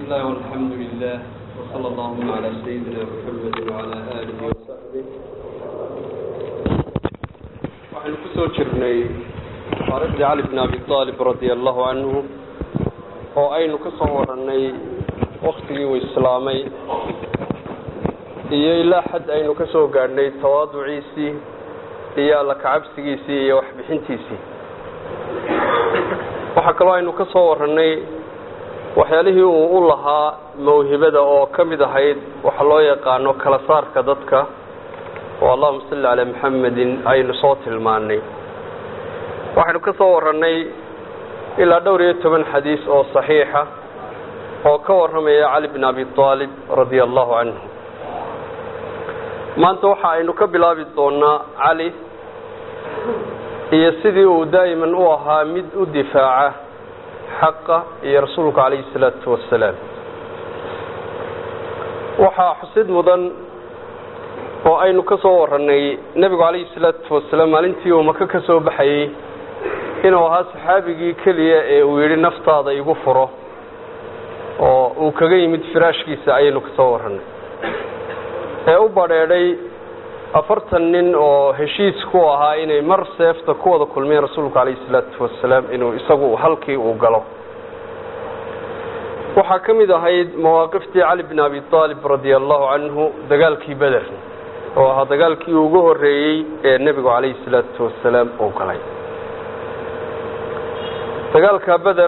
الله والحمد لله وصلى اللهم على سيدنا محمد وعلى آله وصحبه waxaynu ku soo jirnay taariikhdii cali bn abi aalib radia allahu canhu oo aynu ka soo warannay waktigii uu islaamay iyo ilaa xad aynu ka soo gaadhnay tawaaduciisii iyo alla kacabsigiisii iyo waxbixintiisii waxaa kaloo aynu ka soo warannay waxyaalihii uu u lahaa mawhibada oo ka mid ahayd waxa loo yaqaano kala saarka dadka oo allahuma salli calaa maxamedin aynu soo tilmaanay waxaynu ka soo warannay ilaa dhowr iyo toban xadiis oo saxiixa oo ka warramaya cali bn abi aalib radia allahu canhu maanta waxa aynu ka bilaabi doonaa cali iyo sidii uu daa'iman u ahaa mid u difaaca xaqa iyo rasuulka calayhi salaatu wasalaam waxaa xusid mudan oo aynu ka soo warannay nebigu calayhi salaatu wasalaam maalintii uu maka ka soo baxayey inuu ahaa saxaabigii keliya ee uu yidhi naftaada igu furo oo uu kaga yimid firaashkiisa ayaynu ka soo warannay ee u badheedhay afartan nin oo heshiis ku ahaa inay mar seefta ku wada kulmeen rasuulku calayhi salaatu wasalaam inuu isagu halkii uu galo waxaa ka mid ahayd mawaaqiftii cali bn abi aalib radia allahu canhu dagaalkii beder oo ahaa dagaalkii ugu horeeyey ee nebigu calayhi salaatu wasalaam uu galay dagaalka beder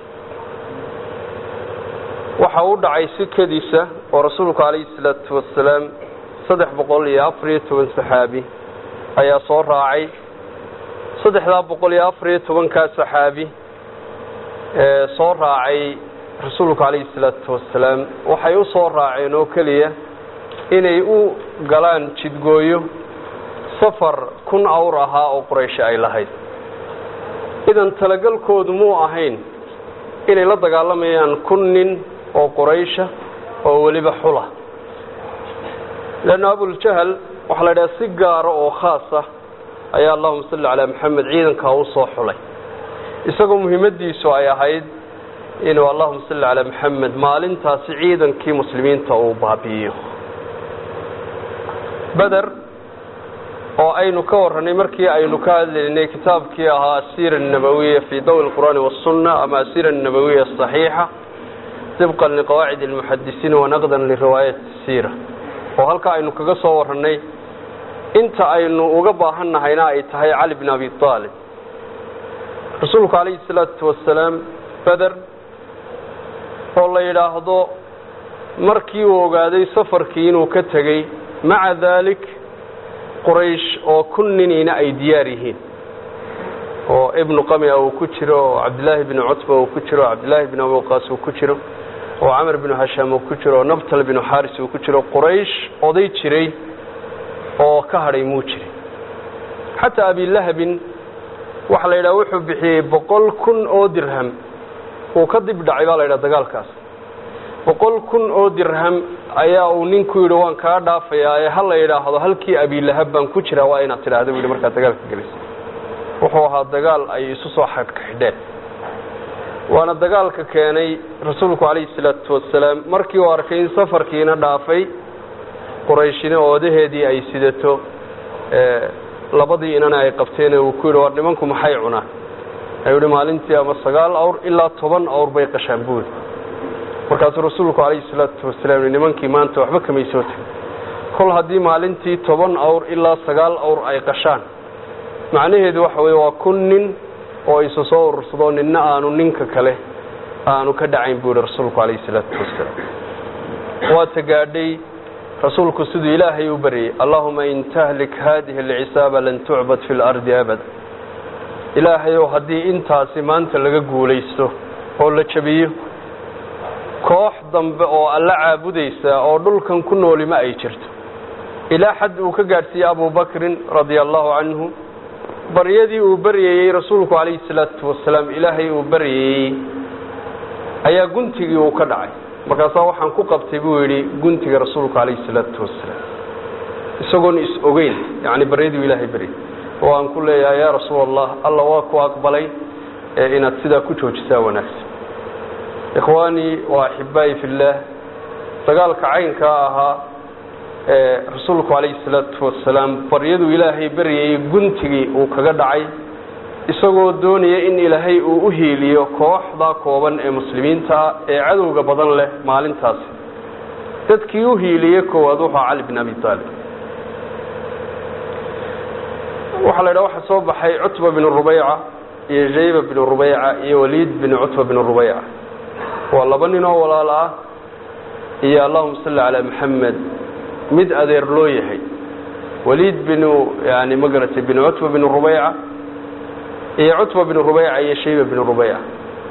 waxa u dhacay sikadiisa oo rasuulku calayhi salaatu wasalaam saddex boqol iyo afar iyo toban saxaabi ayaa soo raacay saddexdaa boqol iyo afar iyo tobankaa saxaabi ee soo raacay rasuulku calayhi salaatu wasalaam waxay u soo raaceen oo keliya inay u galaan jidgooyo safar kun awr ahaa oo qurayshi ay lahayd idan talagalkoodu muu ahayn inay la dagaalamayaan kun nin oo quraysha oo weliba xula leanna abuljahal waxaa la idhaha si gaara oo khaas ah ayaa allahuma salli calaa maxamed ciidankaa u soo xulay isagoo muhiimadiisu ay ahayd inuu allahuma salli calaa maxamed maalintaasi ciidankii muslimiinta uu baabi'iyo beder oo aynu ka warranay markii aynu ka hadlaynay kitaabkii ahaa asiira annabawiya fii dawi lqur'aani wasunna ama asiira annabawiya asaxiixa dibqan liqawaacid almuxadisiin wanaqdan liriwaayat siira oo halkaa aynu kaga soo warannay inta aynu uga baahan nahayna ay tahay cali bn abi aalib rasuulku calayhi salaatu wasalaam beder oo la yidhaahdo markii uu ogaaday safarkii inuu ka tegey maca daalik quraysh oo kun niniina ay diyaar yihiin oo ibnu qamia uu ku jiro oo cabdillaahi bnu cutba uu ku jiro oo cabdillaahi bn abi waqaas uu ku jiro oo camar binu hashaam uu ku jiro oo nabtal binu xaris uu ku jiro quraysh oday jiray oo ka hadhay muu jirin xataa abilahabin waxaa la yidhaha wuxuu bixiyey boqol kun oo dirham uu ka dib dhacay baa la yidhaha dagaalkaas boqol kun oo dirham ayaa uu ninku yidhi waan kaa dhaafayaa ee ha la yidhaahdo halkii abilahab baan ku jiraa waa inaad tidhaahda bu yidhi markaad dagaalka gelaysa wuxuu ahaa dagaal ay isu soo xidhxidheen waana dagaalka keenay rasuulku calayhi salaatu wasalaam markii uu arkay in safarkiina dhaafay qurayshina oodaheedii ay sidato labadii inana ay qabteen uu ku yidhi war nimanku maxay cunaan ayuu yihi maalintii ama sagaal awr ilaa toban awr bay qashaan buuri markaasuu rasuulku calayhi salaatu wasalaam yihi nimankii maanta waxba kamay soo tegin kol haddii maalintii toban awr ilaa sagaal awr ay qashaan macnaheedu waxa weye waa kun nin oo isu soo urursado ninna aanu ninka kale aanu ka dhacayn buu yihi rasuulku calayhi salaatu wasalaam waata gaadhay rasuulku siduu ilaahay u baryay allahuma in tahlik haadihi alcisaaba lan tucbad fi lardi abada ilaahayow haddii intaasi maanta laga guulaysto oo la jabiyo koox dambe oo alla caabudaysa oo dhulkan ku nooli ma ay jirto ilaa xad uu ka gaadhsiiyey abubakrin radia allahu canhu baryadii uu baryayey rasuulku calayhi salaatu wasalaam ilaahay uu baryayey ayaa guntigii uu ka dhacay markaasaa waxaan ku qabtay buu yidhi guntiga rasuulku calayhi salaatu wasalaam isagoon is ogeyn yacni baryadii ilaahay baryay oo aan ku leeyahay yaa rasuul allah alla waa ku aqbalay ee inaad sidaa ku joojisaa wanaagsan ikhwaanii wa axibaa'i fillaah dagaalka caynkaa ahaa ee rasuulku calayhi salaatu wasalaam baryaduu ilaahay baryayay guntigii uu kaga dhacay isagoo doonaya in ilaahay uu u hiiliyo kooxda kooban ee muslimiinta ah ee cadowga badan leh maalintaasi dadkii u hiiliyey koowaad wuxuu cali bin abi taalib waxaa la yidhaha waxaa soo baxay cutba bin rubayca iyo jayba bin rubayca iyo waliid bin cutba bin rubayca waa laba nin oo walaal ah iyo allahuma salli calaa maxamed mid adeer loo yahay waliid binu yani ma garatay bin cutba bin rubayca iyo cutba bin rubayca iyo shayba bin rubayca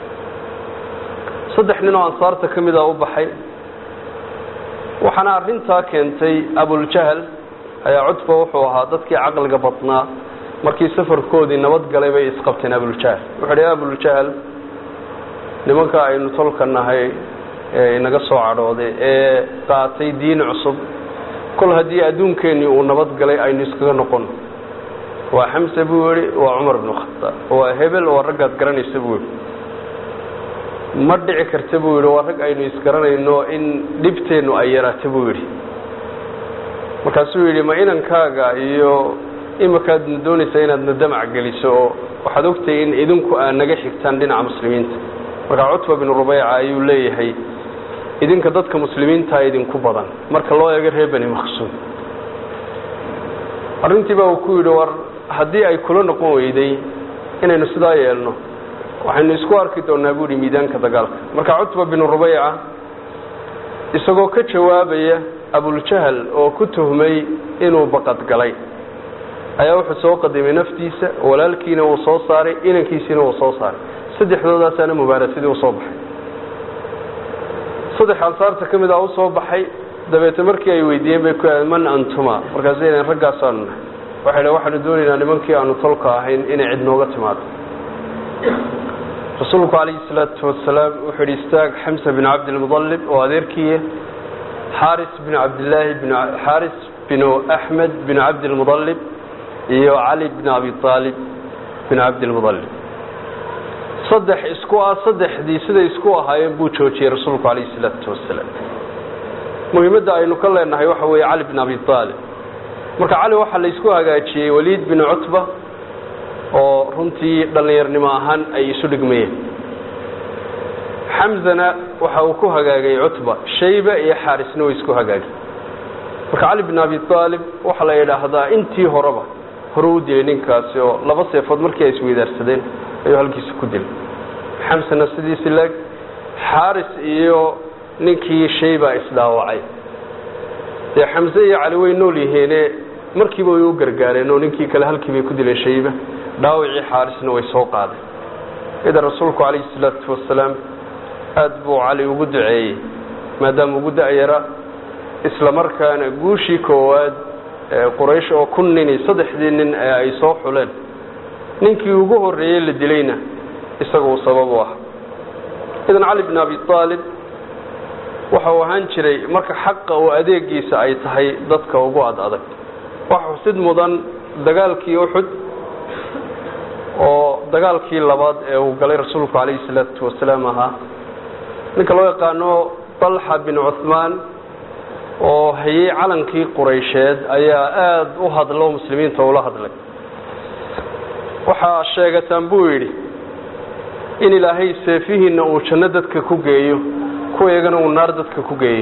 saddex nin oo ansaarta ka mida u baxay waxaana arrintaa keentay abuljahl ayaa cutba wuxuu ahaa dadkii caqliga badnaa markii safarkoodii nabad galay bay isqabteen abuljahl wuxuu dhi abuljahl nimanka aynu tolka nahay ee inaga soo cadhooday ee qaatay diin cusub kol haddii adduunkeenii uu nabad galay aynu iskaga noqono waa xamse buu yihi waa cumar bnu khataab waa hebel waa raggaad garanaysa buu yihi ma dhici karta buu yidhi waa rag aynu isgaranayno in dhibteennu ay yaraato buu yidhi markaasuu yidhi ma inankaaga iyo imakaadna doonaysaa inaadna damac geliso oo waxaad ogtahay in idinku aad naga xigtaan dhinaca muslimiinta markaa cutba bin rubayca ayuu leeyahay idinka dadka muslimiintaa idinku badan marka loo eego reer beni maqsuud arrintii baa uu ku yidhi war haddii ay kula noqon weyday inaynu sidaa yeelno waxaynu isku arki doonaa buu yihi miidaanka dagaalka marka cutba bin rubayca isagoo ka jawaabaya abuljahl oo ku tuhmay inuu baqadgalay ayaa wuxuu soo qadimay naftiisa walaalkiina wuu soo saaray inankiisiina wuu soo saaray saddexdoodaasaana mubaarasadii usoo baxay saddex ansaarta ka mid a u soo baxay dabeete markii ay weydiiyeen bay ku man antuma markaasay dhaheen raggaasaanu nahay waxay dhaheen waxaanu doonaynaa nimankii aanu tolka ahayn inay cid nooga timaado rasuulku calayhi salaatu wasalaam wuxuu yidhi istaag xamsa bin cabdilmudalib oo adeerkiiya xaaris bin cabdillaahi bin xaaris binu axmed bin cabdilmudalib iyo cali bin abi aalib bin cabdilmudalib saddex isku ah saddexdii siday isku ahaayeen buu joojiyey rasuulku calayhi salaatu wasalaam muhiimadda aynu ka leenahay waxa weeye cali bin abi aalib marka cali waxaa la isku hagaajiyey waliid bin cutba oo runtii dhallinyarnimo ahaan ay isu dhigmayeen xamzana waxa uu ku hagaagay cutba shayba iyo xaarisna way isku hagaagay marka cali bin abi aalib waxaa la yidhaahdaa intii horeba hore u dilay ninkaasi oo laba seefood markii ay isweydaarsadeen ayuu halkiisa ku dilay xamsana sidiisi leeg xaaris iyo ninkii shayba isdhaawacay dee xamse iyo cali way nool yihiine markiiba way u gargaareen oo ninkii kale halkii bay ku dileen shayba dhaawacii xaarisna way soo qaadeen idan rasuulku calayhi salaatu wasalaam aada buu cali ugu duceeyey maadaama ugu da-yara isla markaana guushii koowaad ee quraysh oo kun nin iyo saddexdii nin ee ay soo xuleen ninkii ugu horreeyey la dilayna isaga uu sabab u ah idan cali bin abi aalib waxa uu ahaan jiray marka xaqa oo adeegiisa ay tahay dadka ugu ad adag waxa xusid mudan dagaalkii uxud oo dagaalkii labaad ee uu galay rasuulku calayhi salaatu wasalaam ahaa ninka loo yaqaano dalxa bin cuhmaan oo hayey calankii quraysheed ayaa aada u hadlo muslimiinta ula hadlay waxaa sheegataan buu yidhi in ilaahay seefihiinna uu janno dadka ku geeyo kuwaygana uu naar dadka ku geeyo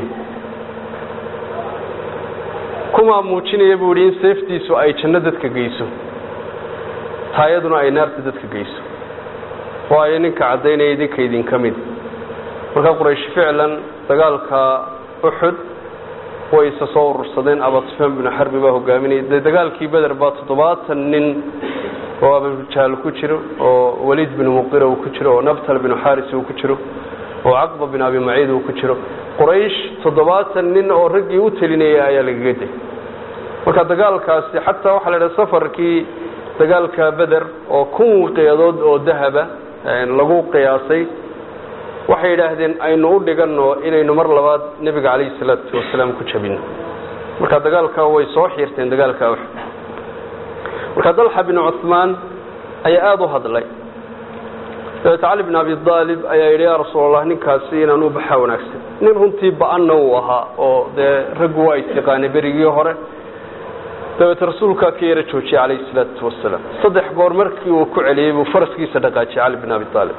kumaa muujinaya buu yidhi in seeftiisu ay janno dadka geyso taayaduna ay naarta dadka geyso waayo ninka caddaynaya idinka idinka mid markaa quraysh ficlan dagaalka uxud way isa soo urursadeen abasufyaan binu xarbi baa hogaaminaya dee dagaalkii beder baa toddobaatan nin oo abujahl ku jiro oo waliid binu muqira uu ku jiro oo nabtal binu xaris uu ku jiro oo caqba bin abi maciid uu ku jiro quraysh toddobaatan nin oo raggii u telinaya ayaa lagaga day marka dagaalkaasi xataa waxaa la idhaha safarkii dagaalka beder oo kun wiqyadood oo dahaba lagu qiyaasay waxay yidhaahdeen aynu u dhiganno inaynu mar labaad nebiga calayhi salaatu wasalaam ku jabino marka dagaalka way soo xiirteen dagaalka uxud marka dalxa bin cuhmaan ayaa aada u hadlay dabeete cali bin abi aalib ayaa yidhi yaa rasuul allah ninkaasi inaan u baxaa wanaagsan nin runtii ba-anna uu ahaa oo dee raggu waa istiqaanay berigii hore dabeete rasuulkaa ka yara joojiyey calayhi salaatu wasalaam saddex goor markii uu ku celiyey buu faraskiisa dhaqaajiyey cali bin abi aalib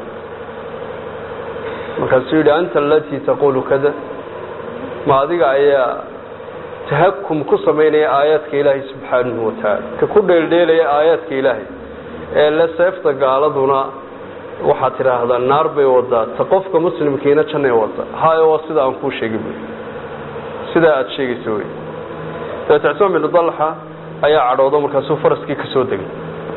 markaasuu yidhi anta alatii taqulu kada ma adiga ayaa tahakum ku samaynaya aayaadka ilaahay subxaanahu watacaala ka ku dheeldheelaya aayaadka ilaahay ee le seefta gaaladuna waxaad tidhaahdaa naar bay wadaa ta qofka muslimkiina jannay wada hayo waa sida aan kuu sheegi buy sidaa aada sheegaysa wey dabeete cismaan binu dalxa ayaa cadhoodo markaasuu faraskii ka soo degay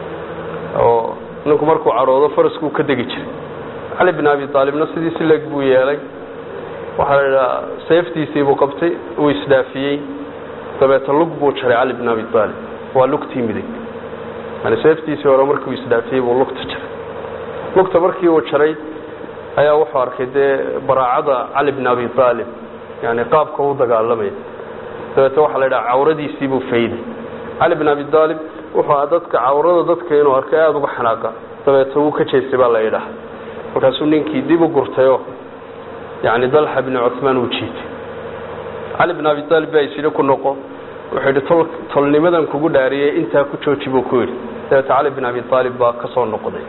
oo ninku markuu cadhoodo faraskuu ka degi jiray cali bin abi aalibna sidii si leeg buu yeelay waxaa la idhaha seeftiisii buu qabtay uu isdhaafiyey dabeete lug buu jaray cali bin abi aalib waa lugtii midig yani seeftiisii hore markii uu isdhaafiyey buu lugta jaray lugta markii uu jaray ayaa wuxuu arkay dee baraacada cali bin abi aalib yani qaabka u dagaalamaya dabeete waxaa la idhaha cawradiisii buu fayday cali bin abi aalib wuxuu aha dadka cawrada dadka inuu arkay aada uga xanaaqa dabeete wuu ka jeestay baa la idhaha markaasuu ninkii dib u gurtayoo yani dalxa bni cumaan uu jiitay cali bin abi aalib baa isyidhi ku noqo wuxuu yidhi tol tolnimadan kugu dhaariyey intaa ku jooji buu ku yidhi dabeete cali bin abi aalib baa ka soo noqday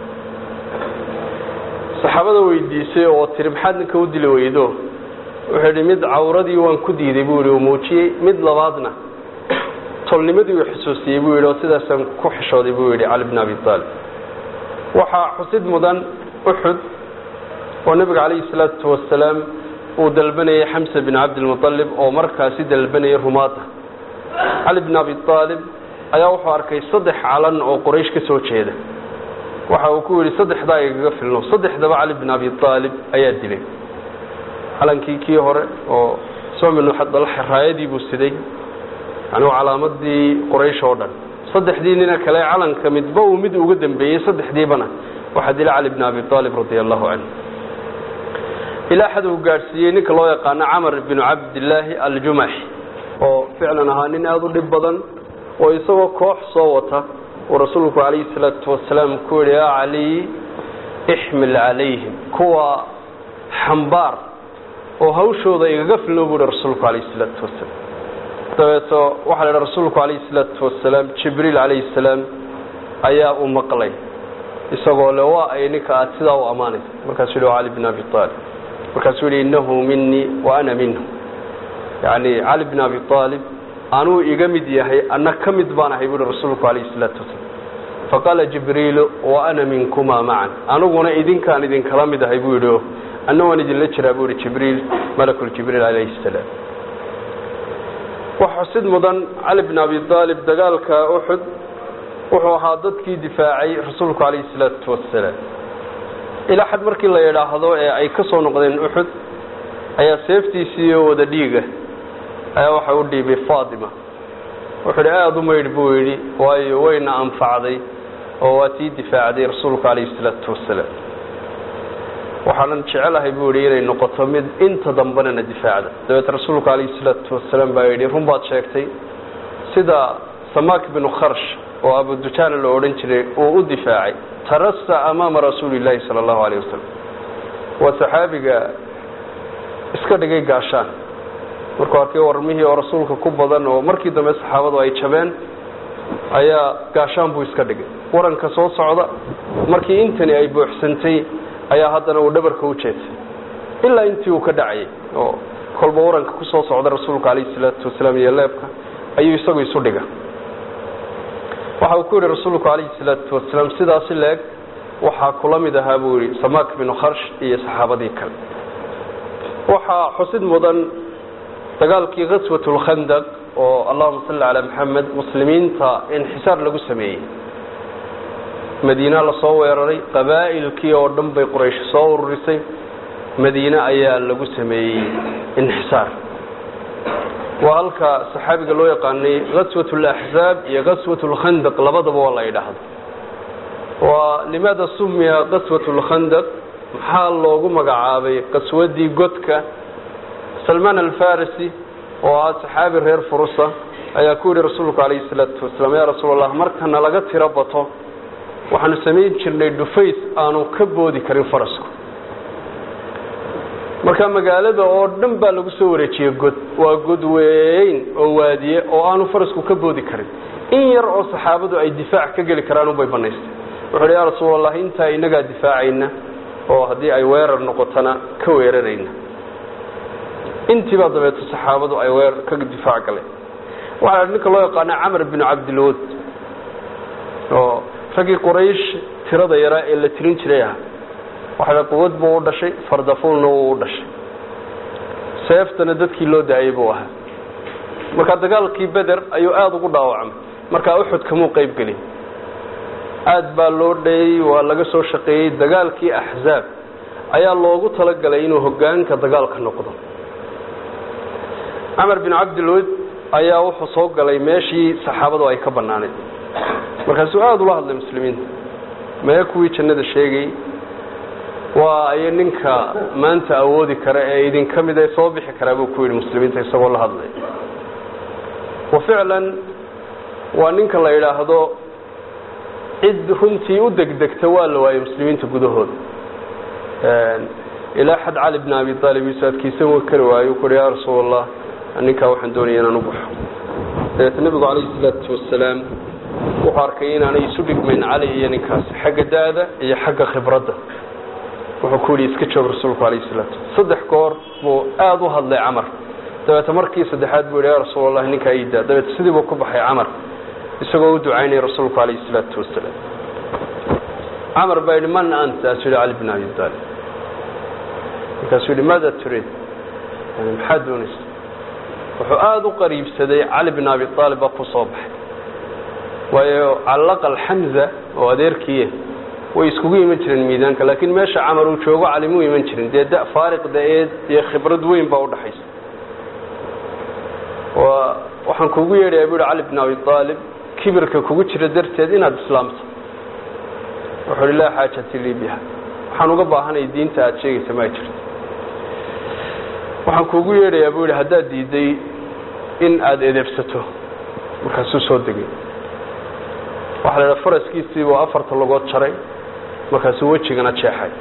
saxaabada weydiisay oo tiri maxaad ninka u dili weydo wuxuu yidhi mid cawradii waan ku diiday buu yidhi uu muujiyey mid labaadna tolnimadii uu xusuusiyey buu yidhi oo sidaasaan ku xishooday buu yidhi cali bin abi aalib waxaa xusid mudan uxud oo nebiga calayhi salaatu wasalaam uu dalbanayay xamsa bin cabdilmualib oo markaasi dalbanayay rumaada cali bin abi aalib ayaa wuxuu arkay saddex calan oo qoraysh ka soo jeeda waxa uu ku yidhi saddexdaa igaga filno saddexdaba cali bin abi aalib ayaa dilay calankii kii hore oo raayadii buu siday yani calaamadii qoraysh oo dhan saddexdii nina kale calanka midba uu mid uga dambeeyey saddexdiibana waxaa dilay cali bin abi aalib radia allahu canhu ilaa xad uu gaadhsiiyey ninka loo yaqaano camar binu cabdillaahi aljumaxi oo ficlan ahaa nin aada u dhib badan oo isagoo koox soo wata uu rasuulku calayhi salaatu wasalaam ku yihi yaa cali ixmil calayhim kuwa xambaar oo hawshooda igaga filno buu yihi rasuulku calayhi salaatu wasalaam dabeeto waxaa la idhi rasuulku calayhi salaatu wasalaam jibriil calayhi salaam ayaa u maqlay isagoo le waa ay ninka aad sidaa u ammaanaysa markaasuu yihi cali bin abi aalib markaasuu yihi innahu minii wa ana minhu yani cali bin abi aalib anuu iga mid yahay anna ka mid baan ahay buuhi rasuulku calayhi salaatu wasalaam faqaala jibriilu wa ana minkumaa macan aniguna idinkaan idinkala mid ahay buu yidhi anna waan idinla jiraa buu yihi jibriil malakuljibriil calayhi salaam wax xusid mudan cali bin abi aalib dagaalka uxud wuxuu ahaa dadkii difaacay rasuulku calayhi salaatu wasalaam ilaa xad markii la yidhaahdo ee ay ka soo noqdeen uxud ayaa seeftiisii oo wada dhiiga ayaa waxa u dhiibay faatima wuxuu idhi aada u maydh buu yidhi waayo wayna anfacday oo waa tii difaacday rasuulku calayhi salaatu wasalaam waxaanan jecelahay buu yidhi inay noqoto mid inta dambena na difaacda dabeete rasuulku calayhi salaatu wasalaam baa yidhi run baad sheegtay sida samaak binu kharsh oo abudujaana la odhan jiray uu u difaacay tarasa amaama rasuuli illaahi sala allahu alayh wasalam waa saxaabiga iska dhigay gaashaan markuu arkay warmihii oo rasuulka ku badan oo markii dambe saxaabadu ay jabeen ayaa gaashaan buu iska dhigay waranka soo socda markii intani ay buuxsantay ayaa haddana uu dhabarka u jeedsay ilaa intii uu ka dhacayay oo kolba waranka ku soo socda rasuulka calayhi salaatu wasalaam iyo leebka ayuu isagu isu dhiga waxa uu ku yidhi rasuulku calayhi salaatu wasalaam sidaasi leeg waxaa kula mid ahaa buu yidhi samaak binu kharsh iyo saxaabadii kale waxaa xusid mudan dagaalkii kaswat lkhandaq oo allahuma salli calaa maxamed muslimiinta inxisaar lagu sameeyey madiina lasoo weeraray qabaa'ilkii oo dhan bay quraysh soo ururisay madiine ayaa lagu sameeyey inxisaar waa halka saxaabiga loo yaqaanay kaswat laxzaab iyo kaswat lkhandaq labadaba waa la yidhaahdo waa limaada sumiya kaswat lkhandaq maxaa loogu magacaabay qaswadii godka salmaan alfarisi oo ah saxaabi reer furusa ayaa ku yidhi rasuulku calayhi salaatu wasalaam yaa rasuul allah markana laga tiro bato waxaanu samayn jirnay dhufays aanu ka boodi karin farasku marka magaalada oo dhan baa lagu soo wareejiyey god waa god weyn oo waadiye oo aanu farasku ka boodi karin in yar oo saxaabadu ay difaac ka geli karaan unbay banaystay wuxuu hi ya rasuul allah intaa inagaa difaacayna oo haddii ay weerar noqotona ka weerarayna intiibaa dabeeto saxaabadu ay weer ka difaac galeen waxaa ninka loo yaqaana camar binu cabdilwad oo raggii quraysh tirada yaraa ee la tirin jiray ah waxaa quwad buu u dhashay fardafuulna wuu u dhashay seeftana dadkii loo daayay buu ahaa marka dagaalkii beder ayuu aada ugu dhaawacmay markaa uxud kamuu qayb gelin aad baa loo dhayey waa laga soo shaqeeyey dagaalkii axzaab ayaa loogu talagalay inuu hogaanka dagaalka noqdo camar bin cabdilwad ayaa wuxuu soo galay meeshii saxaabadu ay ka banaanayd markaasuu aada ula hadlay muslimiinta mee kuwii jannada sheegay waa ay ninka maanta awoodi kara ee idinka mid ee soo bixi karaa buu ku yidhi muslimiinta isagoo la hadlay wa ficlan waa ninka la yidhaahdo cid runtii u degdegta waa la waayey muslimiinta gudahooda ilaa xad cali bn abi aalib isu adkaysan wa kari waayo ku ya rasuul allah ninkaa waxaan doonaya inaan u baxo dabeeta nebigu calayhi salaatu wasalaam wuxuu arkay inaanay isu dhigmayn cali iyo ninkaasi xagga da-da iyo xagga khibradda wuxuu ku yidhi iska joog rasuulku alayh salaatu saddex goor buu aada u hadlay camar dabeeta markii saddexaad buu yidhi ya rasuul allah ninkaa iidaa dabeeta sidii buu ku baxay camar isagoo u ducaynaya rasuulku alayhi salaatu wasalaam camar baa yidhi man anta asu yidhi cali bn abi aalib markaasuu yidhi maada turiid yani maxaad doonaysa wuxuu aada u qariibsaday cali bn abi aalib baa ku soo baxay waayo calaqal xamza oo adeerkiiya way iskugu iman jireen miidaanka laakiin meesha camar uu joogo cali muu iman jirin dee da faariq da-eed iyo khibrad weyn baa udhaxaysa waa waxaan kugu yeedhaya bu yhi cali bn abi aalib kibirka kugu jira darteed inaad islaamto wuxuu hi laa xaajati lii biha waxaan uga baahanay diinta aada sheegaysa ma jirto waxaan kuugu yeedhayaa buu yidhi haddaad diiday in aada edeebsato markaasuu soo degay waxaa la idhaha faraskiisiibuu afarta logood jaray markaasuu wejigana jeexay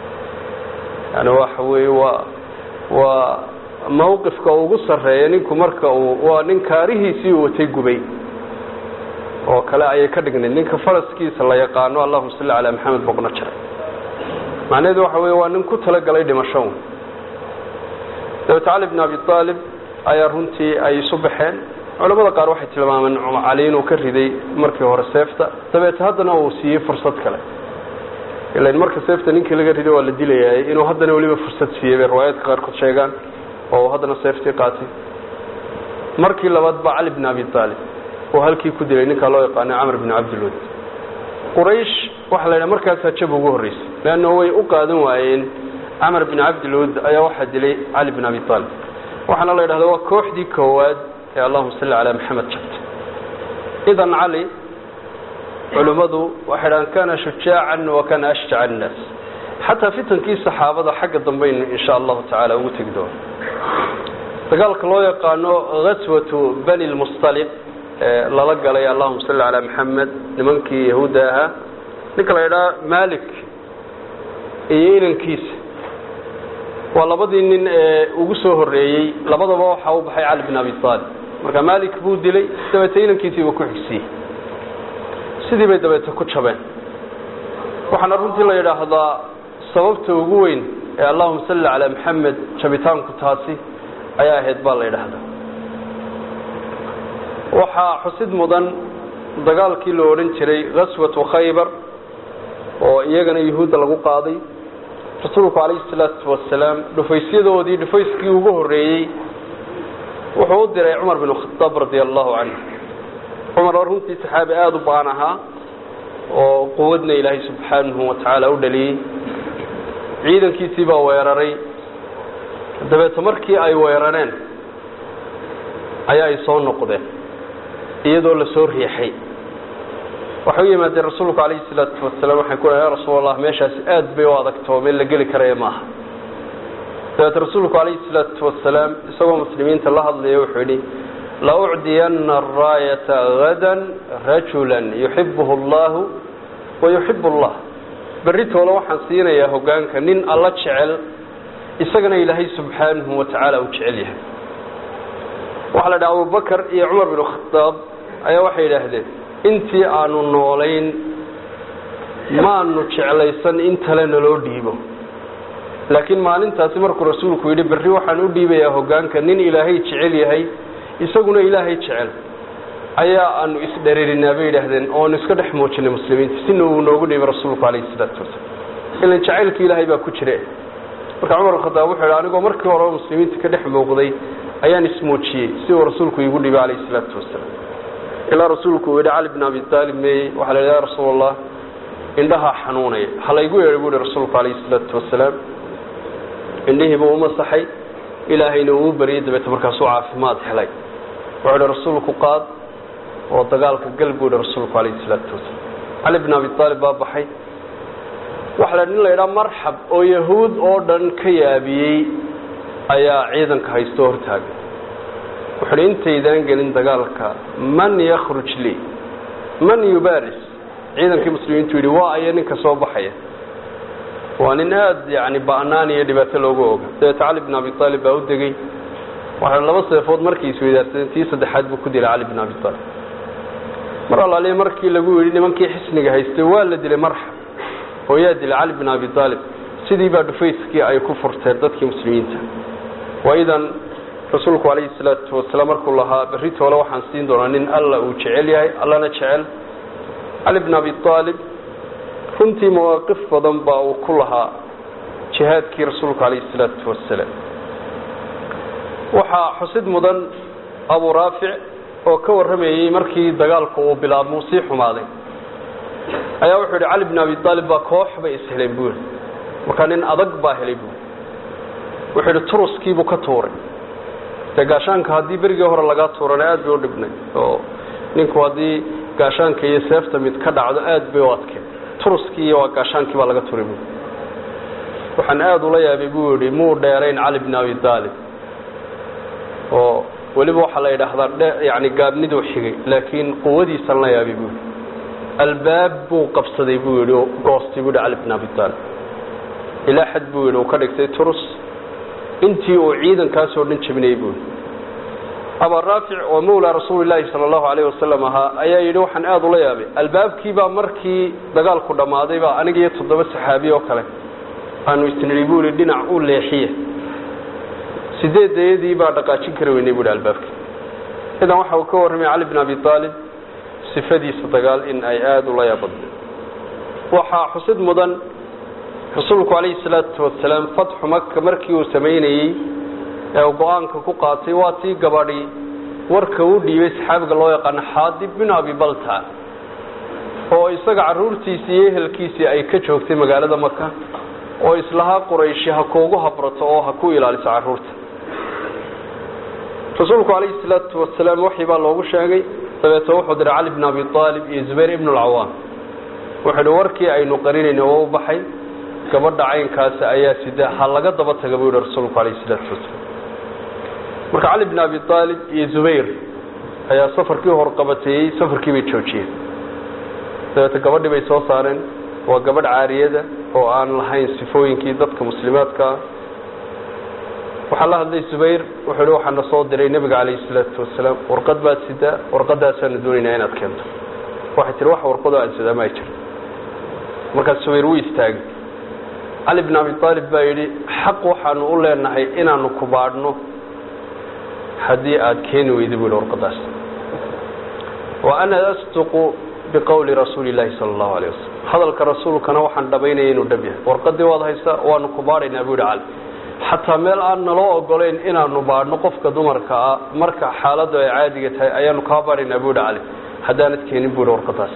yani waxa weeye waa waa mawqifka ugu sarreeya ninku marka uu waa nin kaarihiisii uu watay gubay oo kale ayay ka dhignayd ninka faraskiisa la yaqaano allahuma salli calaa maxamed boqno jaray macnaheedu waxa weeye waa nin ku talagalay dhimasho dabeete cali bn abi aalib ayaa runtii ay isu baxeen culamada qaar waxay tilmaameen cali inuu ka riday markii hore seefta dabeete haddana uu siiyey fursad kale ilan marka seefta ninkii laga riday waa la dilayay inuu haddana weliba fursad siiyey bay riwaayaadka qaarkood sheegaan oo haddana seeftii qaatay markii labaad baa cali bn abi aalib oo halkii ku dilay ninkaa loo yaqaano camr bn cabdilwad quraysh waxaa la yidhaha markaasaa jab ugu horreysay leanna way u qaadan waayeen camar bin cabdilwad ayaa waxaa dilay cali bin abi aalib waxaana la yidhahda waa kooxdii koowaad ee allahuma salli calaa maxamed jabta idan cali culimmadu waxay dhahaan kana shujaacan wa kana ashjaca annaas xataa fitankii saxaabada xagga dambaynu insha allahu tacaala ugu tegi doono dagaalka loo yaqaano gaswatu bani lmustaliq ee lala galay allahuma salli calaa maxamed nimankii yahuudda ahaa ninka la yidhaha malik iyo inankiisa waa labadii nin ee ugu soo horreeyey labadaba waxaa u baxay cali bin abi aalib marka malik buu dilay dabeete inankiisiiba ku xigsiiyey sidii bay dabeete ku jabeen waxaana runtii la yidhaahdaa sababta ugu weyn ee allahuma salli calaa maxamed jabitaanku taasi ayaa ahayd baa la yidhaahdaa waxaa xusid mudan dagaalkii la odhan jiray gaswatu khaybar oo iyagana yuhuudda lagu qaaday rasuulku calayhi salaatu wasalaam dhufaysyadoodii dhufayskii ugu horreeyey wuxuu u diray cumar bin khadaab radia allahu canhu cumar oo runtii saxaabi aada u baan ahaa oo quwadna ilaahay subxaanahu wa tacaala u dhaliyey ciidankiisii baa weeraray dabeete markii ay weerareen ayaa ay soo noqdeen iyadoo la soo riixay waxay u yimaadeen rasuulku calayhi salaatu wasalaam waxay ku ya rasuul allah meeshaasi aad bay u adagtoo meel la geli karaya maaha dabeete rasuulku calayhi salaatu wasalaam isagoo muslimiinta la hadlaya wuxuu yidhi laucdiyana araayata hadan rajula yuxibuhu allahu wayuxib allah berritooda waxaan siinayaa hogaanka nin alla jecel isagana ilaahay subxaanahu wa tacaala uu jecel yahay waxaa la dhaha abubakar iyo cumar bin khadaab ayaa waxay yidhaahdeen intii aanu noolayn maanu jeclaysan in tale naloo dhiibo laakiin maalintaasi markuu rasuulku yidhi berri waxaan u dhiibayaa hogaanka nin ilaahay jecel yahay isaguna ilaahay jecel ayaa aanu isdhareerinaa bay yidhaahdeen oonu iska dhex muujinay muslimiinta sina uu noogu dhiibay rasuulku calayhi salaatu wasalaam ilan jacaylka ilaahay baa ku jire marka cumar khadaab wuxuu yidhi anigoo markii horeba muslimiinta ka dhex muuqday ayaan ismuujiyey si uu rasuulku iigu dhibay calayhi salaatu wasalaam ilaa rasuulku uu yidhi cali bin abi taalib meeyey waxaa la yidhi ya rasuul allah indhahaa xanuunaya halaygu yeedhay buu yihi rasuulku calayhi salaatu wasalaam indhihiiba u masaxay ilaahayna uu baryay dabeete markaasuu caafimaad helay wuxuu ihi rasuulku qaad oo dagaalka gal buu yihi rasuulku calayhi salaatu wasalaam cali bin abi taalib baa baxay waxa la nin la yidhaha marxab oo yahuud oo dhan ka yaabiyey ayaa ciidanka haystoo hortaagay wuxu uhi intaydaan gelin dagaalka man yakhruj lii man yubaris ciidankii muslimiintu yidhi waa aya ninka soo baxaya waa nin aada yani ba'naan iyo dhibaato loogu oga dabeete cali bin abi aalib baa u degey waxa laba seefood markii isweydaarsadeen tii saddexaad buu ku dilay cali bin abi aalib mar allaaliya markii lagu yidhi nimankii xisniga haystay waa la dilay marxab oo yaa dilay cali bin abi aalib sidii baa dhufayskii ay ku furteen dadkii muslimiinta waidan rasuulku calayhi salaatu wasalaam markuu lahaa berri toole waxaan siin doonaa nin alla uu jecel yahay allana jecel cali bin abi aalib runtii mawaaqif badan baa uu ku lahaa jihaadkii rasuulku calayhi salaatu wasalaam waxaa xusid mudan abu raafic oo ka warramayey markii dagaalku uu bilaabmo sii xumaaday ayaa wuxuu yidhi cali bin abi aalib baa koox bay isheleen buu yidhi markaa nin adag baa helay buu wuxuu yidhi turuskiibuu ka tuuray dee gaashaanka haddii berigii hore lagaa tuurana aad bay u dhibnay oo ninku haddii gaashaanka iyo seefta mid ka dhacdo aad bay u adkeen turuskii iyo waa gaashaankii baa laga turay buu waxaan aada ula yaabay buu yidhi muu dheerayn cali bin abi aalib oo weliba waxaa la yidhaahdaa yani gaabniduu xigay laakiin quwadiisan la yaabay buu yidhi albaab buu qabsaday buu yidhi oo goostay buu yidhi cali bin abi aalib ilaa xad buu yidhi uu ka dhigtay turus intii uu ciidankaasoo dhan jebinayay buu yidhi abaa raafic oo mawlaa rasuuli laahi sala allahu alayh wasalam ahaa ayaa yidhi waxaan aada ula yaabay albaabkiibaa markii dagaalku dhammaaday baa aniga iyo toddoba saxaabi oo kale aanu isnidhi buu yidhi dhinac u leexiye sideed dayadii baa dhaqaajin kari weynay buu yidhi albaabkii idan waxa uu ka warramay cali bin abi aalib sifadiisa dagaal in ay aada ula yaabadnay waxaa xusid mudan rasuulku calayhi salaatu wasalaam fatxu maka markii uu samaynayey ee uu go-aanka ku qaatay waa tii gabadhi warka u dhiibay saxaabiga loo yaqaano xaadib bin abi balta oo isaga caruurtiisii iyo ehelkiisii ay ka joogtay magaalada maka oo islahaa qurayshi ha kuugu habrato oo ha ku ilaaliso caruurta rasuulku calayhi salaatu wasalaam waxii baa loogu sheegay dabeete wuxuu diray cali bin abi aalib iyo zubayr ibn alcawaam wuxuu ihi warkii aynu qarinayna waa u baxay gabadha caynkaasi ayaa sida ha laga daba taga buu yihi rasuulku calayhi salaatu wasalaam marka cali bin abi aalib iyo zubayr ayaa safarkii horqabateeyey safarkii bay joojiyeen dabeete gabadhii bay soo saareen waa gabadh caariyada oo aan lahayn sifooyinkii dadka muslimaadkaa waxaa la hadlay zubayr wuxuu hi waxaa na soo diray nebiga calayhi salaatu wasalaam warqad baad sidaa warqadaasaanu doonaynaa inaad keento waxay tihi wax warqadoo aan sidaa ma jir markaas zubayr wuu istaagay cali bin abi aalib baa yidhi xaq waxaanu u leenahay inaanu ku baadhno haddii aad keeni weyda buu yihi warqadaas wa ana asduqu biqowli rasuuli illaahi sala allahu alayh wasalam hadalka rasuulkana waxaan dhabaynaya inuu dhab yahay warqadii waad haysaa waanu ku baadhaynaa buu yihi cali xataa meel aan naloo ogolayn inaanu baadhno qofka dumarka ah marka xaaladdu ay caadiga tahay ayaanu kaa baadhaynaa buu yihi cali haddaanad keenin buu yihi warqadaas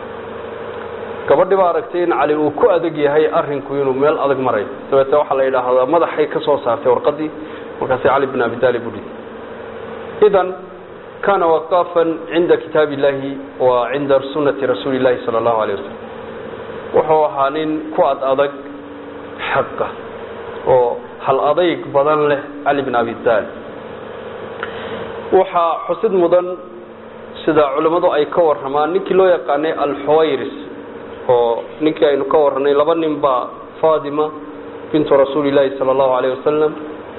gabadhi baa aragtay in cali uu ku adag yahay arinku inuu meel adag marayo dabeete waxaa la yidhaahdaa madaxay ka soo saartay warqadii markaasi cali bin abi taalib u dhigay idan kana waqafan cinda kitaab illahi wa cinda sunati rasuuli llahi sala allahu alayh wasalam wuxuu ahaa nin ku ad adag xaqa oo hal adayg badan leh cali bin abi taalib waxaa xusid mudan sida culimmadu ay ka warramaan ninkii loo yaqaanay alxuwayris oo ninkii aynu ka warranay laba nin baa fatima bintu rasuuli llaahi sala allahu alayh wasalam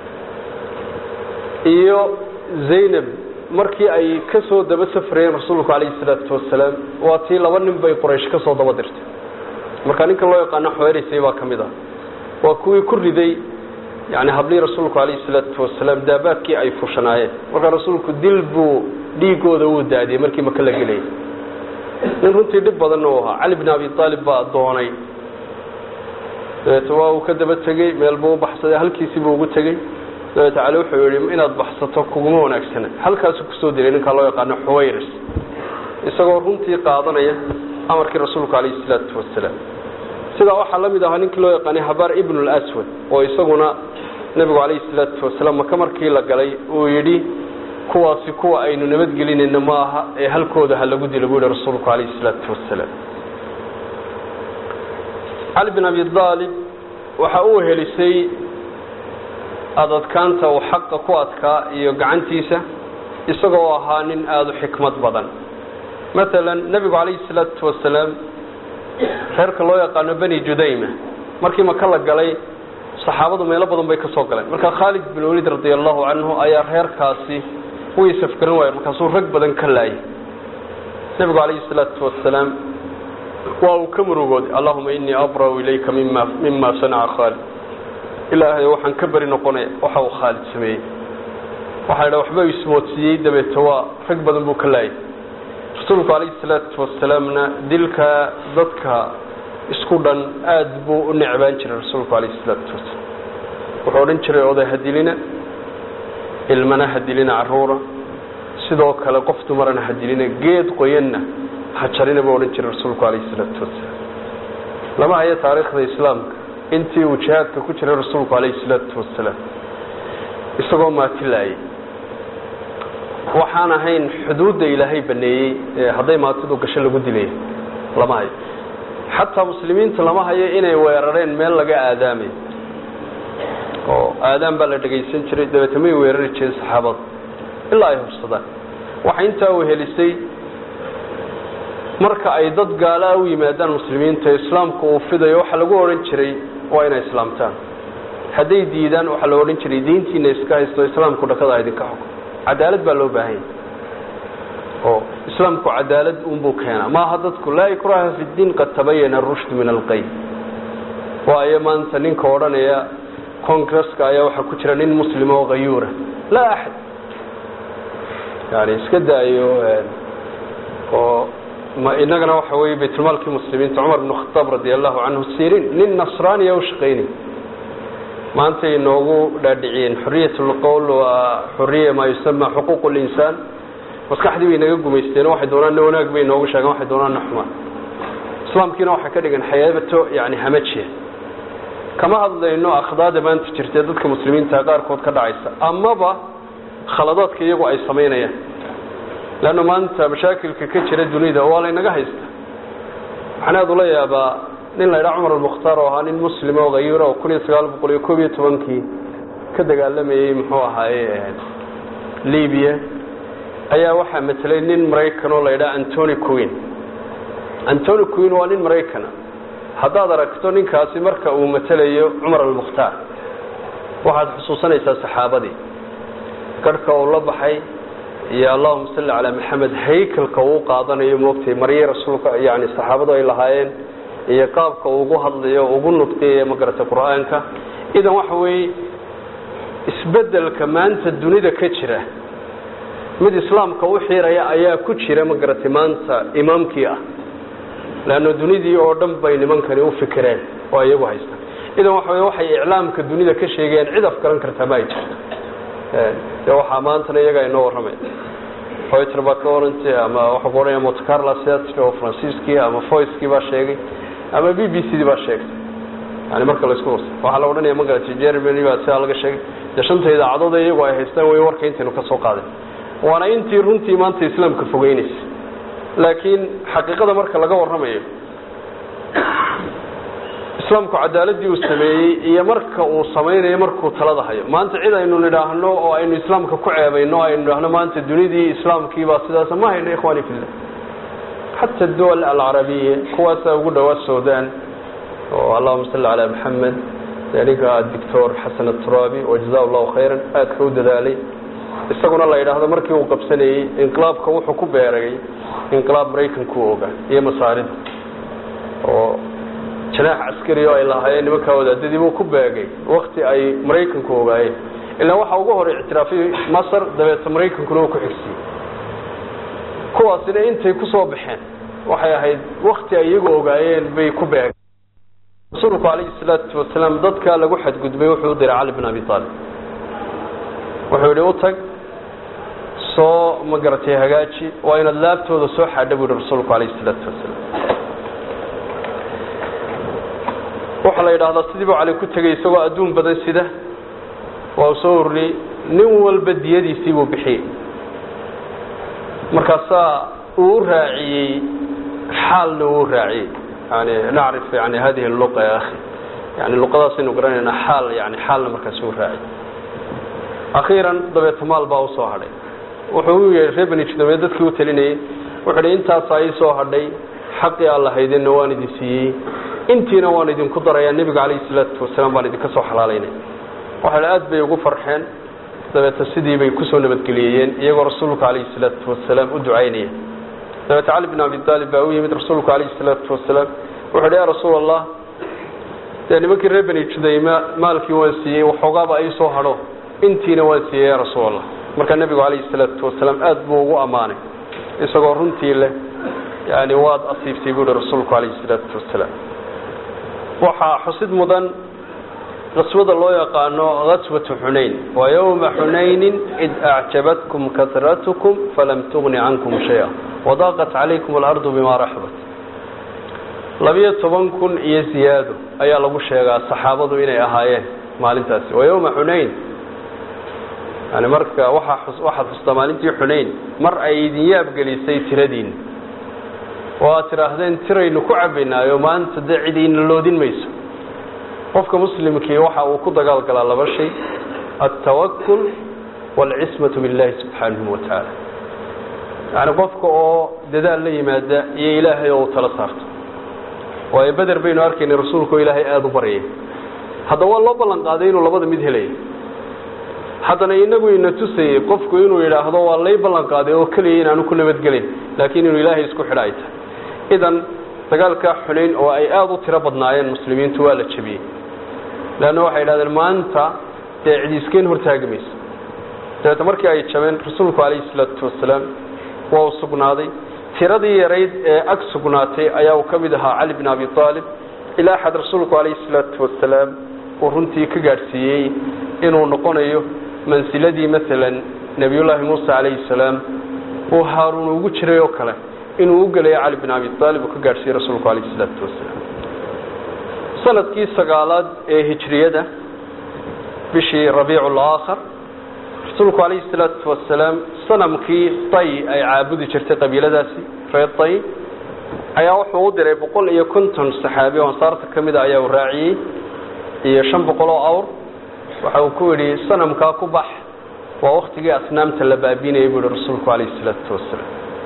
iyo zaynab markii ay ka soo daba safrayeen rasuulku calayhi salaatu wasalaam waa tii laba nin bay quraysh ka soo daba dirtay marka ninkan loo yaqaano xwerisay baa ka mid ah waa kuwii ku riday yani hablihii rasuulku calayhi salaatu wasalaam daabaadkii ay fushanaayeen markaa rasuulku dil buu dhiigooda uu daadiyey markii maka la gelayay nin runtii dhib badanna u ahaa cali bin abi aalib baa doonay dabeete waa uu ka daba tegey meel buu u baxsaday halkiisii buu ugu tegey dabeete cali wuxuu yihi inaad baxsato kuguma wanaagsana halkaasu kusoo dilay ninkaa loo yaqaano xuwayris isagoo runtii qaadanaya amarkii rasuulku calayhi salaatu wasalaam sidaa waxaa la mid ahaa ninkii loo yaqaanay habaar ibnu lswad oo isaguna nebigu calayhi salaatu wasalaam maka markii la galay uu yidhi kuwaasi kuwa aynu nabadgelinayna ma aha ee halkooda ha lagu dilo buu yihi rasuulku calayhi salaatu wasalaam cali bin abi aalib waxa uu helisay adadkaanta uu xaqa ku adkaa iyo gacantiisa isagoo ahaa nin aada u xikmad badan maalan nebigu calayhi salaatu wasalaam reerka loo yaqaano beni judayma markii maka la galay saxaabadu meelo badan bay ka soo galeen marka khaalid bin waliid radia allahu canhu ayaa reerkaasi way safgaran waayeen markaasuu rag badan ka laayay nebigu calayhi salaatu wasalaam waa uu ka murugooday allahuma inii abra'u ilayka mima mima sanaca khaalid ilaahay waxaan ka beri noqonaya waxa uu khaalid sameeyey waxaa idha waxba ismoodsiiyey dabeete waa rag badan buu ka laayay rasuulku calayhi salaatu wasalaamna dilka dadka isku dhan aada buu u necbaan jiray rasuulku calayhi salaatu wasalaam wuxuu odhan jiray oday hadilina ilmana hadilina caruura sidoo kale qof dumarana hadilina geed qoyanna hajarina buu odhan jiray rasuulku calayhi salaatu wasalaam lama hayo taariikhda islaamka intii uu jihaadka ku jiray rasuulku calayhi salaatu wasalaam isagoo maatilaayay waxaan ahayn xuduudda ilaahay baneeyey ee hadday maatidu gasho lagu dilay lama hayo xataa muslimiinta lama hayo inay weerareen meel laga aadaamayo oo aadaan baa la dhegaysan jiray dabeete may weerari jireen saxaabada ilaa ay hubsadaan waxa intaa uu helisay marka ay dad gaalaa u yimaadaan muslimiinta islaamku uu fidayo waxaa lagu odhan jiray waa inay islaamtaan hadday diidaan waxaa la odhan jiray diintiina iska haysto islaamku dhakada idinka xuko cadaalad baa loo baahanya oo islaamku cadaalad unbuu keenaa maaha dadku laa ikraha fi diin qad tabayana arushd min alqayd waayo maanta ninka odhanaya congresska ayaa waxaa ku jira nin muslima oo hayuura laa axad yani iska daayo oo ma inagana waxa weeye baytulmaalkii muslimiinta cumar bn khataab radi allahu canhu sirin nin nasraaniya u shaqaynay maantay inoogu dhaadhiciyeen xoriyat lqowl waa xoriya maa yusama xuquuq linsaan maskaxdii bay naga gumaysteen waxay doonaan wanaag bay inoogu sheegeen waxay doonaan xumaan islaamkiina waxay ka dhigan xayaabato yani hamajiya kama hadlayno akhdaada maanta jirtee dadka muslimiinta qaarkood ka dhacaysa amaba khaladaadka iyagu ay samaynayaan leanna maanta mashaakilka ka jira dunida waa laynaga haysta waxaan aada ula yaabaa nin la ydhaa cumar almukhtaar oo ahaa nin muslim oo hayuura oo kun iyo sagaal boqol iyo koob iyo tobankii ka dagaalamayey muxuu ahaaye libiya ayaa waxaa matelay nin maraykan oo la ydhaha antony queen antony queen waa nin maraykana haddaad aragto ninkaasi marka uu matelayo cumar almukhtaar waxaad xusuusanaysaa saxaabadii garhka uu la baxay iyo allahuma salli calaa maxamed haykalka uu qaadanayo moogtay marye rasuulka yani saxaabadu ay lahaayeen iyo qaabka ugu hadlayo ugu nudqiyayo magarata qur-aanka idan waxa weeye isbedelka maanta dunida ka jira mid islaamka u xiraya ayaa ku jira magaratay maanta imaamkii ah leanna dunidii oo dhan bay nimankani u fikireen oo iyagu haystaan idan waxa wey waxay iclaamka dunida ka sheegayaan cid afgaran kartaa ma ay jirto de waxaa maantana iyagaa inoo warramay hoyter baa ka orantay ama waxaa ku odhanaya montecarla theatre oo fransiiskii ama voicekii baa sheegay ama b b c dii baa sheegtay yani marka laisku warsa waxaa la odhanaya magarata germany baa sidaa laga sheegay dee shanta idaacadood iyagu ay haystaan way warka intaynu ka soo qaaday waana intii runtii maanta islaamka fogeynaysa laakiin xaqiiqada marka laga warramayo islaamku cadaaladii uu sameeyey iyo marka uu samaynayo markuu talada hayo maanta cid aynu nidhaahno oo aynu islaamka ku ceebayno aynu nidhaahno maanta dunidii islaamkiibaa sidaas ma hayno ikhwani fillah xata duwal alcarabiya kuwaasaa ugu dhowaa sudan oo allahuma salli calaa maxamed ninka doctor xasan aturaabi wajaza allahu khayran aadka u dadaalay isaguna la yidhaahdo markii uu qabsanayey inqilaabka wuxuu ku beeragay inqilaab maraykanku ogaa iyo masaarida oo janaax caskari oo ay lahaayeen nimankaa wadaadadii buu ku beegay wakti ay maraykanku ogaayeen ilaa waxaa ugu hor ictiraafay masar dabeeta maraykankuna uu ku xigsiiyey kuwaasina intay ku soo baxeen waxay ahayd wakti ay iyagu ogaayeen bay ku beegeen rasuulku calayhi salaatu wasalaam dadkaa lagu xadgudbay wuxuu u diray cali bin abi aalib wuxuu yidhi u tag soo ma garatay hagaaji waa inaad laabtooda soo xaadha buu yihi rasuulku calayhi salaatu wasalaam waxaa la yidhaahdaa sidii buu cali ku tegey isagoo adduun badan sida waa uu soo ururiyey nin walba diyadiisii buu bixiyey markaasaa uu u raaciyey xaalna uu u raaciyey yani nacrif yani hadihi luqa ya akhi yani luqadaasaynu garanaynaa xaal yani xaalna markaas uu raaciyey akhiiran dabeeta maal baa usoo hadhay wuxuu u yeedhay reer bani judame dadkii u talinayey wuxuu hi intaasaa ii soo hadhay xaqii alla haydeenna waan idin siiyey intiina waan idinku darayaa nebiga calayhi salaatu wasalaam baan idinka soo xalaalaynay waxaa aad bay ugu farxeen dabeeta sidii bay kusoo nabadgeliyeyeen iyagoo rasuulka calayhi salaatu wasalaam u ducaynaya dabeeta cali bin abi aalib baa u yimid rasuulku calayhi salaatu wasalaam wuxuu hi ya rasuul allah dee nimankii reer bani judayma maalkii waan siiyey waxoogaaba ii soo hadho intiina waan siiyey ya rasuul allah markaa nebigu calayhi salaatu wasalaam aad buu ugu ammaanay isagoo runtii leh yani waad asiibtay buu hi rasuulku calayhi salaatu wasalaam waxaa xusid mudan qaswada loo yaqaano gaswatu xunayn waa yowma xunaynin id acjabatkum kasratkum falam tugni cankum shaya wadaaqat calaykum alardu bima raxbat labiyo toban kun iyo ziyaado ayaa lagu sheegaa saxaabadu inay ahaayeen maalintaasi waa yowma xunayn yani marka waaa waxaad xustaa maalintii xunayn mar ay idin yaabgelisay tiradiina oo aad tidhaahdeen tiraynu ku cabaynaayo maanta dee cid ina loodin mayso qofka muslimkii waxa uu ku dagaal galaa laba shay altawakul waalcismatu billahi subxaanahu watacaala yani qofka oo dadaal la yimaada iyo ilaahay oo uu tala saarto waayo beder baynu arkaynay rasuulka oo ilaahay aada u baryay hadda waa loo ballan qaaday inuu labada mid helaya haddana inagu ina tusayey qofku inuu yidhaahdo waa lay ballan qaaday oo keliya inaanu ku nabadgelin laakiin inuu ilaahay isku xidha ay tahay idan dagaalkaa xunayn oo ay aada u tiro badnaayeen muslimiintu waa la jebiyey leanna waxay idhahdeen maanta dee cidi iskeen hortaagi mayso dabeeta markii ay jabeen rasuulku calayhi salaatu wasalaam waa uu sugnaaday tiradii yarayd ee ag sugnaatay ayaa uu ka mid ahaa cali bin abi aalib ilaa xad rasuulku calayhi salaatu wasalaam uu runtii ka gaadhsiiyey inuu noqonayo mansiladii maalan nebiyullaahi muuse calayhi salaam uu haaruun ugu jiray oo kale inuu u gelayo cali bin abi aalib uu ka gaadhsiiyey rasuulku calayhi salaatu wasalaam sanadkii sagaalaad ee hijriyada bishii rabiicu laakhar rasuulku calayhi salaatu wasalaam sanamkii tay ay caabudi jirtay qabiiladaasi reer tay ayaa wuxuu u diray boqol iyo konton saxaabi oo ansaarta ka mida ayaa uu raaciyey iyo shan boqol oo awr waxa uu ku yidhi sanamkaa ku bax waa waktigii asnaamta la baabiinayay buu yihi rasuulku calayhi salaatu wasalaam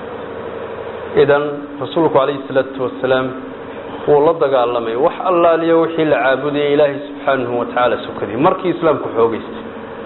idan rasuulku calayhi salaatu wasalaam wuu la dagaalamay wax allaaliyo wixii la caabudayay ilaahay subxaanahu watacaala sukadii markii islaamku xoogeystay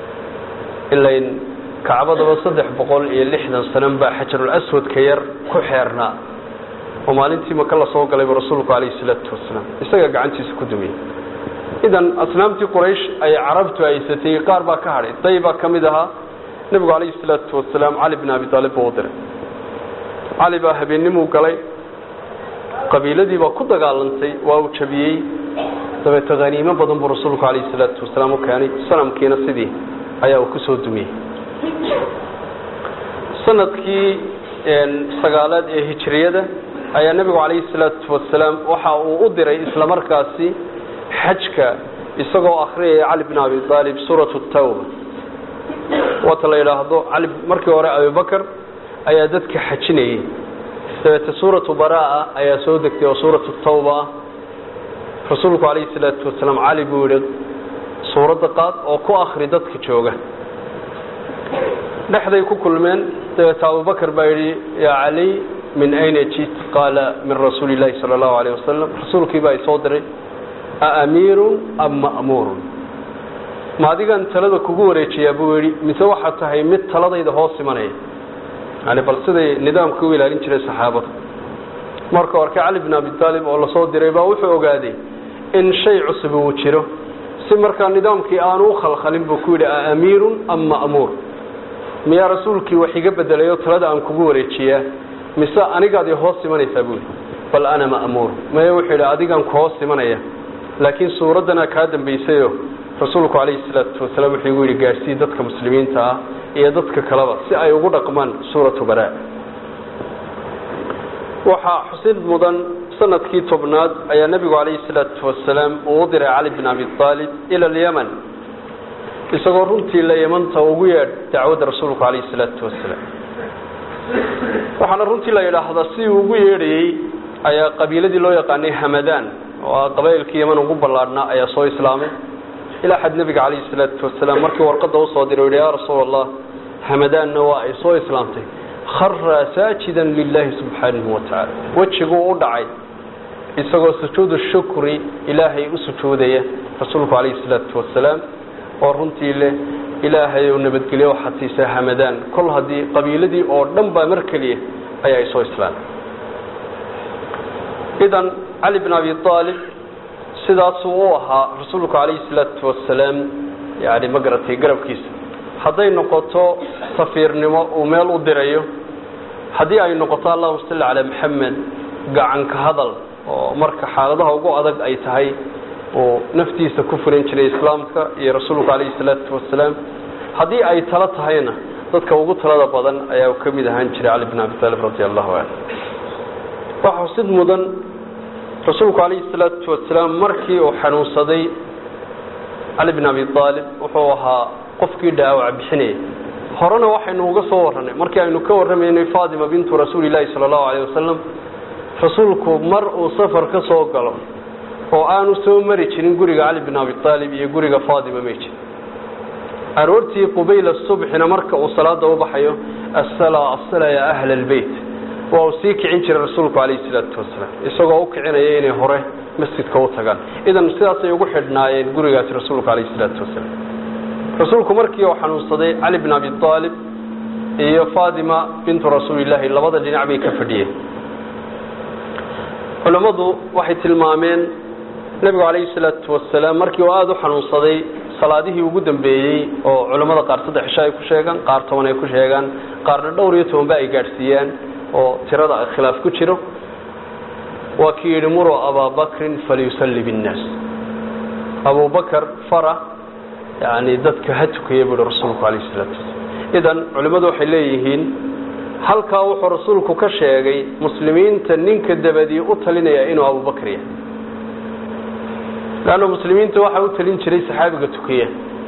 ilayn kacbadaba saddex boqol iyo lixdan sanan baa xajarul aswadka yar ku xeernaa oo maalintii maka la soo galayba rasuulku calayhi salaatu wasalaam isaga gacantiisa ku dumiyey idan asnaamtii quraysh ay carabtu haysatay qaar baa ka hadhay day baa ka mid ahaa nebigu calayhi salaatu wasalaam cali bin abi aalib buu u diray cali baa habeennimuu galay qabiiladii baa ku dagaalantay waa uu jabiyey dabeete haniimo badan buu rasuulku calayhi salaatu wasalaam u keenay sanamkiina sidii ayaa uu ku soo dumiyey sanadkii sagaalaad ee hijriyada ayaa nebigu calayhi salaatu wasalaam waxa uu u diray isla markaasi xajka isagoo akhriyaya cali bin abi aalib suuratu tawba waata la yidhaahdo cali markii hore abibakar ayaa dadka xajinayay dabeete suuratu baraa ayaa soo degtay oo suuratu tawba ah rasuulku calayhi salaatu wasalaam cali buu yihi suuradda qaad oo ku akri dadka jooga dhexday ku kulmeen dabeete abubakar baa yidhi yaa cali min ayna jit qaala min rasuuli llahi sala allahu alayh wasalam rasuulkii baa isoo diray aamiirun am ma'muurun ma adigan talada kugu wareejiyaa buu yidhi mise waxaad tahay mid taladayda hoos imanaya yani bal siday nidaamka u ilaalin jiray saxaabada marka arkay cali bin abi taalib oo lasoo diray baa wuxuu ogaaday in shay cusub uu jiro si markaa nidaamkii aanu u khalkhalin buu ku yidhi aamiirun am ma'muur miyaa rasuulkii wax iga bedelayo talada aan kugu wareejiyaa mise anigaad i hoos imanaysaa buu yidhi bal ana ma'muur maya wuxuu yidhi adigaan ku hoos imanaya laakiin suuraddana kaa dambaysayo rasuulku calayhi salaatu wasalaam wuxuu igu yidhi gaadhsii dadka muslimiinta ah iyo dadka kaleba si ay ugu dhaqmaan suuratu baraa waxaa xusid mudan sanadkii tobnaad ayaa nebigu calayhi salaatu wasalaam uu u diray cali bin abi aalib ila alyaman isagoo runtii la yamanta ugu yeedh dacwadda rasuulku calayhi salaatu wasalaam waxaana runtii la yidhaahdaa si uu ugu yeedhayey ayaa qabiiladii loo yaqaanay hamadaan oo ah qabaa'ilkii yaman ugu ballaadhnaa ayaa soo islaamay ilaa xad nebiga calayhi salaatu wasalaam markii warqadda usoo diray o yidhi yaa rasuul allah hamadaanna waa ay soo islaamtay khara saajidan lilaahi subxaanahu wa tacaala wejiguu u dhacay isagoo sujuudu shukri ilaahay u sujuudaya rasuulku calayhi salaatu wasalaam oo runtii leh ilaahay ou nabadgelyo waxaad siisaa hamadaan kol haddii qabiiladii oo dhan baa mar keliya ayaa ay soo islaamay idan cali bin abi aalib sidaasuu u ahaa rasuulku calayhi salaatu wasalaam yani ma garatay garabkiisa hadday noqoto safiirnimo uu meel u dirayo haddii ay noqoto allahuma salli calaa maxamed gacanka hadal oo marka xaaladaha ugu adag ay tahay uu naftiisa ku furan jiray islaamka iyo rasuulku calayhi salaatu wasalaam haddii ay talo tahayna dadka ugu talada badan ayaa ka mid ahaan jiray cali bin abi taalib radi allahu canhu waxaa xusid mudan rasuulku calayhi salaatu wasalaam markii uu xanuunsaday cali bin abi aalib wuxuu ahaa qofkii dhaawac bixinaya horena waxaynu uga soo warranay markii aynu ka warramaynay faatima bintu rasuuli llaahi sala allahu alayh wasalam rasuulku mar uu safar ka soo galo oo aanu soo mari jirin guriga cali bin abi aalib iyo guriga faatima may jirin aroortii qubayla subxina marka uu salaada u baxayo asala asala ya ahla albeyt waa uu sii kicin jiray rasuulku calayhi salaatu wasalaam isagoo u kicinaya inay hore masjidka u tagaan idan sidaasay ugu xidhnaayeen gurigaasi rasuulku calayhi salaatu wasalaam rasuulku markii uu xanuunsaday cali bin abi aalib iyo faatima bintu rasuulillaahi labada dhinac bay ka fadhiyeen culammadu waxay tilmaameen nebigu calayhi salaatu wasalaam markii uu aada u xanuunsaday salaadihii ugu dambeeyey oo culammada qaar saddex cisho ay ku sheegaan qaar toban ay ku sheegaan qaarna dhowr iyo tobanba ay gaadhsiiyaan oo tirada khilaaf ku jiro waa kii yidhi muruu abaabakrin falyusalli binnaas abubakar fara yani dadka ha tukaya buuhi rasuulku calayhi salaatu wasalaam idan culimmadu waxay leeyihiin halkaa wuxuu rasuulku ka sheegay muslimiinta ninka dabadii u talinaya inuu abubakar yahay leanna muslimiinta waxaa u talin jiray saxaabiga tukiya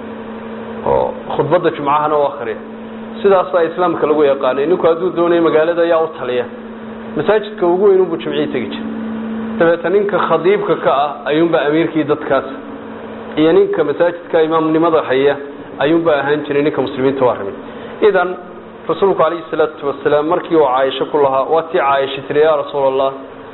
oo khudbadda jumcahana u akhriya sidaasaa islaamka lagu yaqaanay ninku hadduu doonaya magaalada ayaa u taliya masaajidka ugu weyn unbuu jimcii tegi jira dabeeta ninka khadiibka ka ah ayuunbaa amiirkii dadkaas iyo ninka masaajidka imaamnimada haya ayuunbaa ahaan jiray ninka muslimiinta waa rabay idan rasuulku calayhi salaatu wasalaam markii uu caaisho ku lahaa waa tii caaisha tiri yaa rasuul allah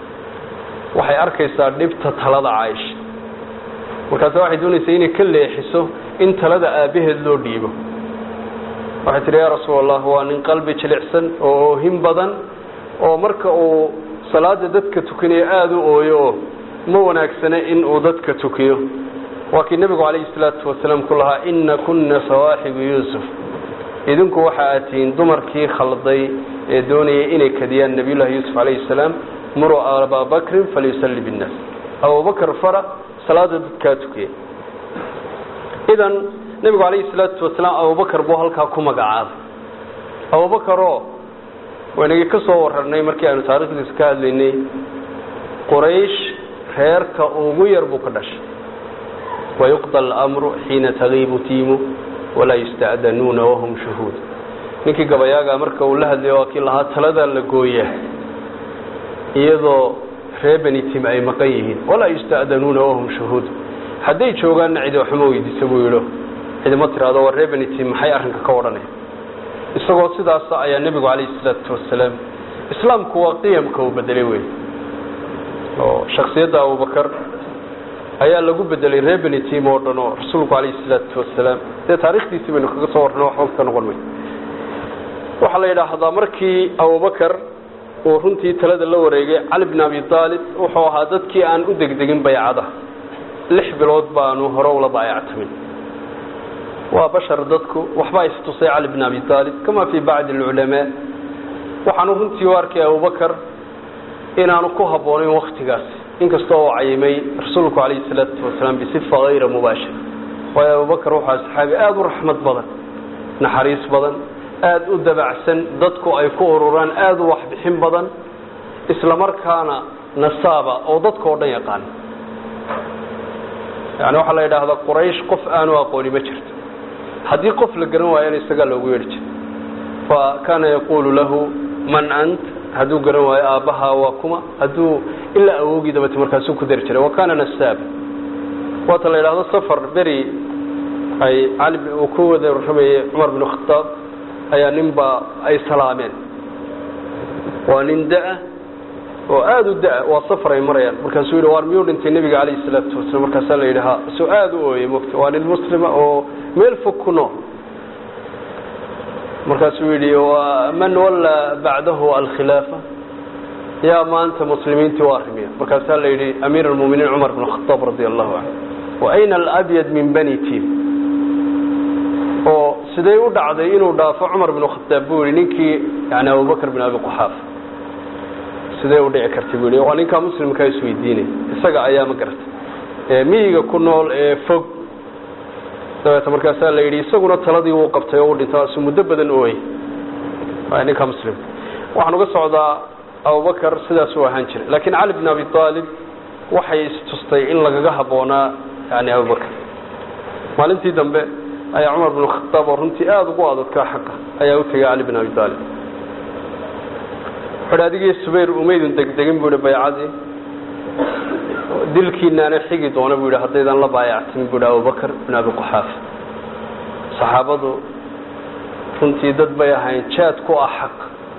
waxay arkaysaa dhibta talada caaisha markaase waxay doonaysaa inay ka leexiso in talada aabbaheed loo dhiibo waxay tihi yaa rasuul allah waa nin qalbi jilicsan oo oohin badan oo marka uu salaada dadka tukinayo aada u ooyo oo ma wanaagsana in uu dadka tukiyo waa kii nebigu calayhi salaatu wasalaam ku lahaa ina kunna sawaaxibu yuusuf idinku waxa aad tihiin dumarkii khalday ee doonayay inay kadiyaan nabiyullahi yuusuf calayhi salaam muruu abaabakrin falyusalli binnaas abubakar fara salaada dadkaa tukiya idan nebigu calayhi salaatu wasalaam abubakar buu halkaa ku magacaabay abubakaroo waynagii ka soo wararnay markii aynu taarikhdiisa ka hadlaynay quraysh reerka ugu yar buu ka dhashay wayuqda alamru xiina tagiibu tiimu walaa yusta'danuuna wahum shuhuud ninkii gabayaaga marka uu la hadlayo waa kii lahaa taladaa la gooyaa iyadoo ree beni tim ay maqan yihiin walaa yusta'danuuna wahum shuhuud hadday joogaanna cidi waxma weydiisa buu yidho cidima tiraado war ree beni tim maxay arrinka ka odhanaya isagoo sidaasa ayaa nebigu calayhi salaatu wasalaam islaamku waa qiyamka uu bedelay wey oo shaksiyadda abubakar ayaa lagu bedelay reer beni tim oo dhan oo rasuulku calayhi salaatu wasalaam dee taarikhdiisii baynu kaga soo warrana waxba ka noqon may waxaa la yidhaahdaa markii abubakar uu runtii talada la wareegay cali bn abi aalib wuxuu ahaa dadkii aan u degdegin baycada lix bilood baanu hore ula baayactamin waa bashar dadku waxbaa istusay cali bn abi aalib kama fii bacdi alculamaa waxaanu runtii u arkay abubakar inaanu ku habboonayn waktigaasi inkastoo uu cayimay rasuulku calayhi salaatu wasalaam bisifa hayra mubaashir waayo abubakar wuxuu saxaabi aada u raxmad badan naxariis badan aada u dabacsan dadku ay ku ururaan aada u waxbixin badan isla markaana nasaaba oo dadka oo dhan yaqaan yani waxaa la yidhaahdaa quraysh qof aanu aqooni ma jirto haddii qof la garan waayana isagaa loogu yeedhi jira fa kaana yaquulu lahu man ant hadduu garan waayo aabbaha waa kuma hadduu ilaa awoogii dabate markaasuu ku dari jiray wa kaana nasaaba waata la yidhahdo safar beri ay cali uu ku wada warramayay cumar bin khataab ayaa ninbaa ay salaameen waa nin da-a oo aada u da- waa safar ay marayaan markaasuu yidhi waar miyuu dhintay nebiga calayhi salaatu wasalam markaasaa la yidhi ha soo aada u ooyey mogta waa nin muslima oo meel fog ku nool markaasuu yidhi man walla bacdahu alkhilaafa yaa maanta muslimiintii u arrimiya markaasaa la yidhi amiir almuminiin cumar bin khataab radi allahu canhu wa ayna alabyad min bani tim oo sidee u dhacday inuu dhaafo cumar bin khataab buu yihi ninkii yani abubakr bin abi quxaafa sidee u dhici kartay buu yihi waa ninkaa muslimkaa isweydiinay isaga ayaa ma garatay miyiga ku nool ee fog dabeeta markaasaa la yidhi isaguna taladii wuu qabtay oo u dhintay asu muddo badan ooyey ninka muslimka waxaan uga socdaa abubakar sidaasuu ahaan jiray laakiin cali bn abi aalib waxay istustay in lagaga habboonaa yani abubakar maalintii dambe ayaa cumar bin khataab oo runtii aada ugu adadkaa xaqa ayaa u tegay cali bin abi aalib wuxuuhi adigii subayr umaydun degdegin buu ihi baycadii dilkiinaana xigi doona buu yidhi haddaydan la baayactimin buu yidhi abubakar bin abi quxaafa saxaabadu runtii dad bay ahayn jaad ku ah xaq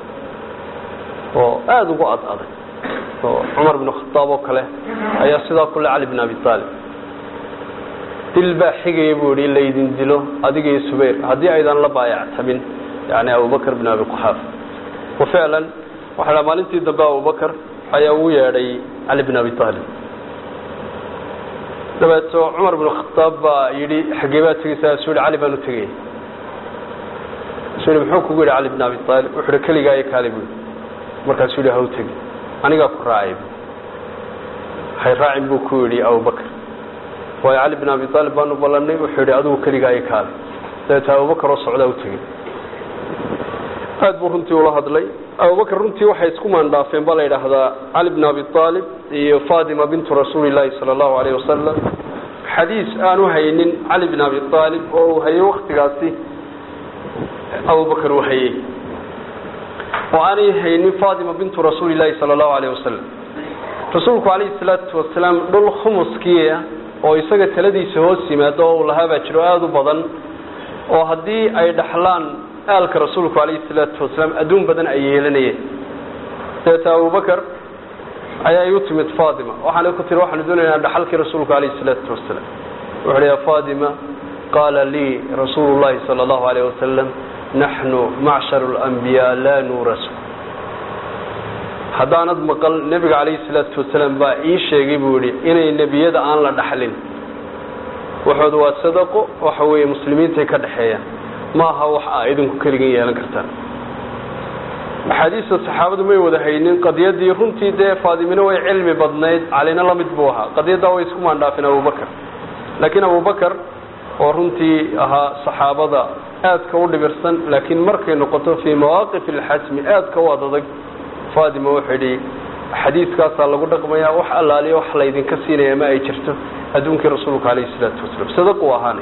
oo aada ugu ad adag oo cumar bin khataab oo kale ayaa sidaa kule cali bin abi aalib dil baa xigaya buu yidhi in laydin dilo adiga iyo subayr haddii aydan la baayactamin yani abubakar bin abi quxaafa wa ficlan waxaa dha maalintii dambe abubakar ayaa ugu yeedhay cali bin abi aalib dabeeto cumar bin khataab baa yidhi xaggee baad tegeysaa suu yihi cali baan u tegaya suu yihi muxuu kugu yidhi cali bin abi aalib wuxuu yihi keligaa iyo kaali buu markaasuu yihi ha u tegi anigaa ku raacay hay raacin buu ku yidhi abubakar waayo cali bin abi aalib baanu ballanay wuxuu yidhi adigu keligaa iyo kaali dabeeto abubakar oo socdaa u tegey aad buu runtii ula hadlay abubakar runtii waxay isku maandhaafeen baa la yidhaahdaa cali bn abi aalib iyo fatima bintu rasuuli llaahi sala allahu alayh wasalam xadiis aanu haynin cali bin abi aalib oo uu hayay waktigaasi abubakar uu hayey oo aanay haynin fatima bintu rasuuli llaahi sala allahu alayh wasalam rasuulku calayhi salaatu wasalaam dhul khumuskiia oo isaga taladiisa hoos yimaado oo uu lahaabaa jiro aada u badan oo haddii ay dhaxlaan aalka rasuulku calayhi salaatu wasalaam adduun badan ay yeelanayeen dabeeta abubakar ayaa igu timid fatima waxaana ku tiri waxaanu doonaynaa dhaxalkii rasuulku calayhi salaatu wasalaam wuxu uhi ya fatima qaala lii rasuulu llahi sala allahu alayh wasalam naxnu macsharu alambiyaa laa nuurasu haddaanad maqal nebiga calayhi salaatu wasalaam baa ii sheegay buu yihi inay nebiyada aan la dhaxlin waxooda waa sadaqo waxa weeye muslimiintay ka dhexeeyaan maaha wax a idinku keligan yeelan kartaan axaadiista saxaabadu may wada haynin qadiyadii runtii dee faadimina way cilmi badnayd calina la mid buu ahaa qadiyaddaa way isku maandhaafeen abubakar laakiin abubakar oo runtii ahaa saxaabada aadka u dhibirsan laakiin markay noqoto fii mawaaqif alxasmi aadka u adadag fatima wuxuu yidhi xadiiskaasaa lagu dhaqmayaa wax allaaliya wax laydinka siinaya ma ay jirto adduunkii rasuulka calayhi salaatu wasalaam sadaquu ahaanay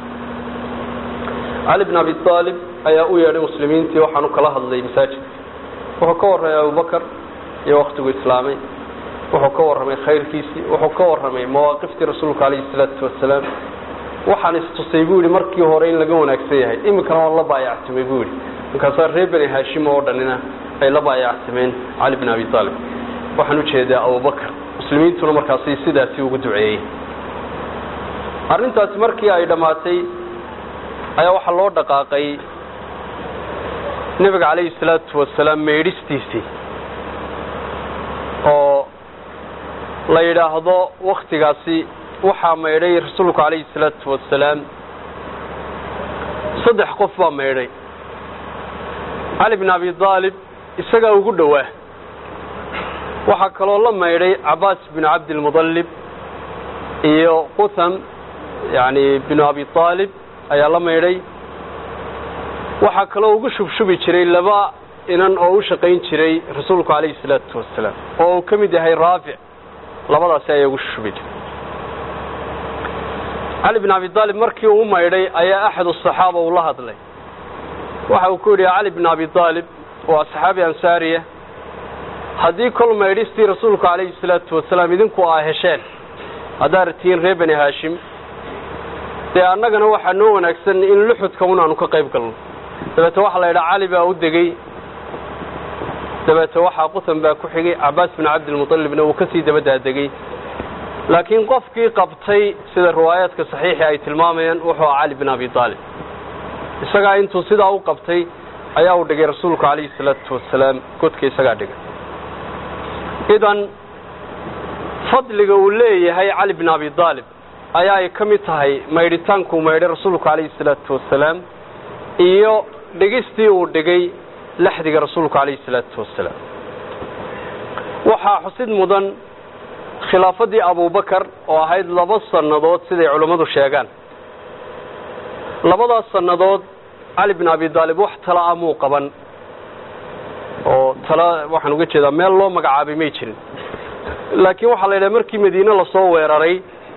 cali bn abi aalib ayaa u yeedhay muslimiintii waxaanu kala hadlay masaajidka wuxuu ka warramay abubakar iyo waktigu islaamay wuxuu ka warramay khayrkiisii wuxuu ka warramay mawaaqiftii rasuulka calayhi salaatu wasalaam waxaan istusay buu yihi markii hore in laga wanaagsan yahay iminkana waan la baayactumay buu yihi markaasaa reer beni haashim oo dhanina ay la baayacsameen cali bin abi aalib waxaan ujeedaa abubakar muslimiintuna markaasi sidaasi ugu duceeyey arrintaasi markii ay dhammaatay ayaa waxaa loo dhaqaaqay nebiga calayhi salaatu wasalaam meedhistiisii oo la yidhaahdo waktigaasi waxaa maydhay rasuulku calayhi salaatu wasalaam saddex qof baa maydhay cali bin abi aalib isagaa ugu dhowaa waxaa kaloo la maydhay cabaas bin cabdilmudallib iyo qutham yani binu abi aalib ayaa la maydhay waxaa kaloo ugu shubshubi jiray laba inan oo u shaqayn jiray rasuulku calayhi salaatu wasalaam oo uu ka mid yahay raafic labadaasi ayaa ugu shushubi jiray cali bin abi aalib markii uu maydhay ayaa axad asaxaaba uu la hadlay waxa uu ku yidhi cali bin abi aalib waa saxaabi ansaariya haddii kol maydhistii rasuulku calayhi salaatu wasalaam idinku aa hesheen haddaad tihiin reer beni haashim dee annagana waxaa noo wanaagsan in luxudka un aanu ka qayb galno dabeete waxaa la yidhaha cali baa u degey dabeete waxaa qutan baa ku xigay cabaas bin cabdilmuطalibna uu kasii dabadaadegey laakiin qofkii qabtay sida riwaayaadka saxiixi ay tilmaamayaan wuxuu aha cali bin abi aalib isagaa intuu sidaa u qabtay ayaa uu dhigay rasuulku calayhi salaatu wasalaam godka isagaa dhigay idan fadliga uu leeyahay cali bin abi aalib ayaa ay ka mid tahay maydhitaankuu maydhay rasuulku calayhi salaatu wasalaam iyo dhigistii uu dhigay laxdiga rasuulku calayhi salaatu wasalaam waxaa xusid mudan khilaafadii abubakar oo ahayd laba sannadood siday culammadu sheegaan labadaas sannadood cali bin abi aalib wax tala a muu qaban oo tala waxaan uga jeedaa meel loo magacaabay may jirin laakiin waxaa la yidhaha markii madiine lasoo weeraray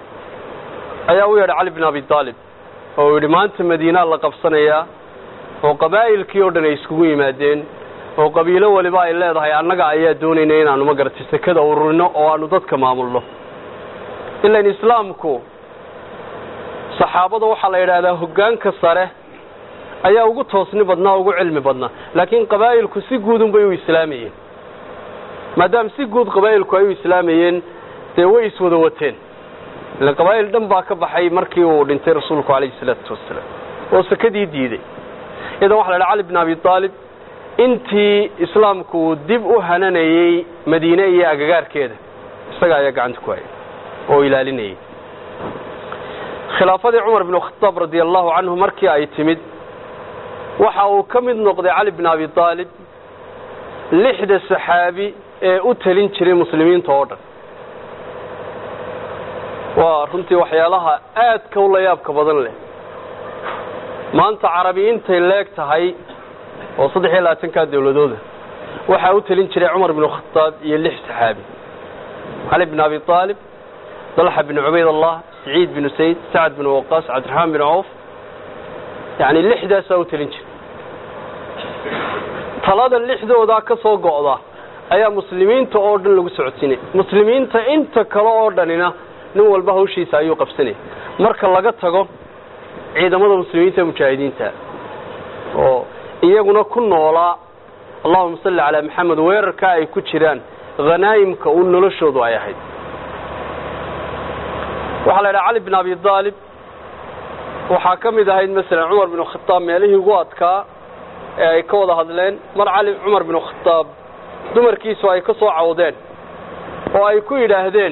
ayaa u yeedhay cali bin abi aalib oo uu yidhi maanta madiinaa la qabsanayaa oo qabaa'ilkii oo dhan ay iskugu yimaadeen oo qabiilo waliba ay leedahay annaga ayaa doonayna inaanu magarata sekada ururino oo aanu dadka maamulno ilan islaamku saxaabada waxaa la yidhaahdaa hoggaanka sare ayaa ugu toosni badnaa ugu cilmi badnaa laakiin qabaa'ilku si guudun bay u islaamayeen maadaama si guud qabaa'ilku ay u islaamayeen dee way iswada wateen ilan qabaa'il dhan baa ka baxay markii uu dhintay rasuulku calayhi salaatu wasalaam oo sekadii diiday idan waxa la yidhaha cali bin abi aalib intii islaamku uu dib u hananayey madiine iyo agagaarkeeda isaga ayaa gacanta ku hayay oo ilaalinayay khilaafadii cumar bin khataab radia allahu canhu markii ay timid waxa uu ka mid noqday cali bin abi aalib lixda saxaabi ee u talin jiray muslimiinta oo dhan waa runtii waxyaalaha aadka u la yaabka badan leh maanta carabi intay leeg tahay oo saddex iyo labaatankaa dawladooda waxaa u talin jiray cumar bin khataab iyo lix saxaabi cali bin abi aalib dalxa bin cubayd allah saciid bin sayd sacad bin waqaas cabdiraxmaan bin cawf yani lixdaasaa u talin jiray talada lixdoodaa ka soo go'da ayaa muslimiinta oo dhan lagu socodsiinaya muslimiinta inta kale oo dhanina nin walba hawshiisa ayuu qabsanaya marka laga tago ciidamada muslimiinta mujaahidiinta oo iyaguna ku noolaa allahuma salli calaa maxamed weerarka ay ku jiraan hanaa'imka u noloshoodu ay ahayd waxaa la yidhaha cali bin abi aalib waxaa ka mid ahayd masalan cumar bin khataab meelihii ugu adkaa ee ay ka wada hadleen mar cali cumar bin khataab dumarkiisu ay ka soo cawdeen oo ay ku yidhaahdeen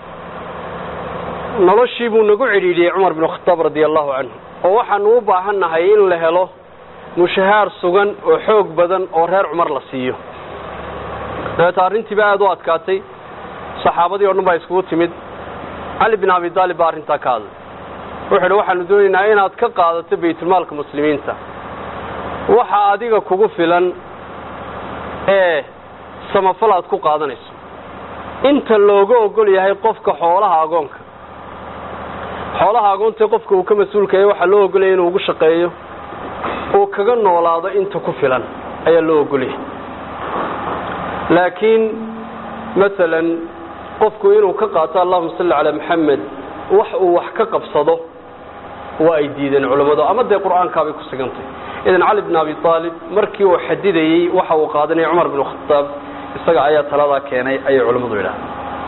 noloshii buu nagu cidhiidhiyey cumar bin khataab radia allahu canhu oo waxaanu u baahan nahay in la helo mushahaar sugan oo xoog badan oo reer cumar la siiyo dabeeta arrintiiba aada u adkaatay saxaabadii o dhan baa iskugu timid cali bin abi aalib baa arrintaa ka hadlay wuxuu idhi waxaanu doonaynaa inaad ka qaadato baytulmaalka muslimiinta waxa adiga kugu filan ee samafal aad ku qaadanayso inta looga ogol yahay qofka xoolaha agoonka xoolaha agoontae qofka uu ka mas-uulkaya waxaa loo ogolaya inuu ugu shaqeeyo uu kaga noolaado inta ku filan ayaa loo ogolyahay laakiin masalan qofku inuu ka qaato allahuma salli calaa maxamed wax uu wax ka qabsado waa ay diideen culammadu ama dee qur'aankaabay ku sigantay idan cali bn abi aalib markii uu xadidayey waxa uu qaadanaya cumar bn khadaab isaga ayaa taladaa keenay ayay culimmadu yidhaha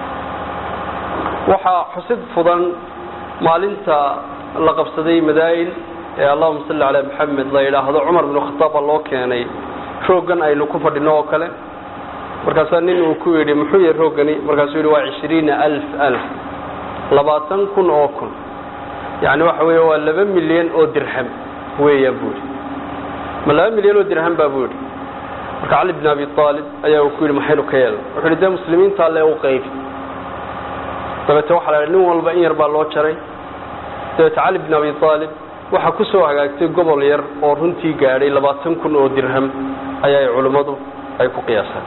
waxaa xusid fudan maalinta la qabsaday madaa'in ee allahuma salli calaa maxamed la yidhaahdo cumar bn khadaab baa loo keenay rooggan aynu ku fadhino oo kale markaasaa nin uu ku yidhi muxuu yahay rooggani markaasuu yidhi waa cishriina alf alf labaatan kun oo kun yacni waxa weeye waa laba milyan oo dirham weeyaan buu yidhi ma laba milyan oo dirham baa buu yidhi marka cali bn abi aalib ayaa uu ku yidhi maxaynu ka yeelna wuxuu yidhi dee muslimiinta alle u qaybi dabeete waxaa la nin walba in yar baa loo jaray dabeete cali bn abi aalib waxaa ku soo hagaagtay gobol yar oo runtii gaadhay labaatan kun oo dirham ayaa culimmadu ay ku qiyaaseen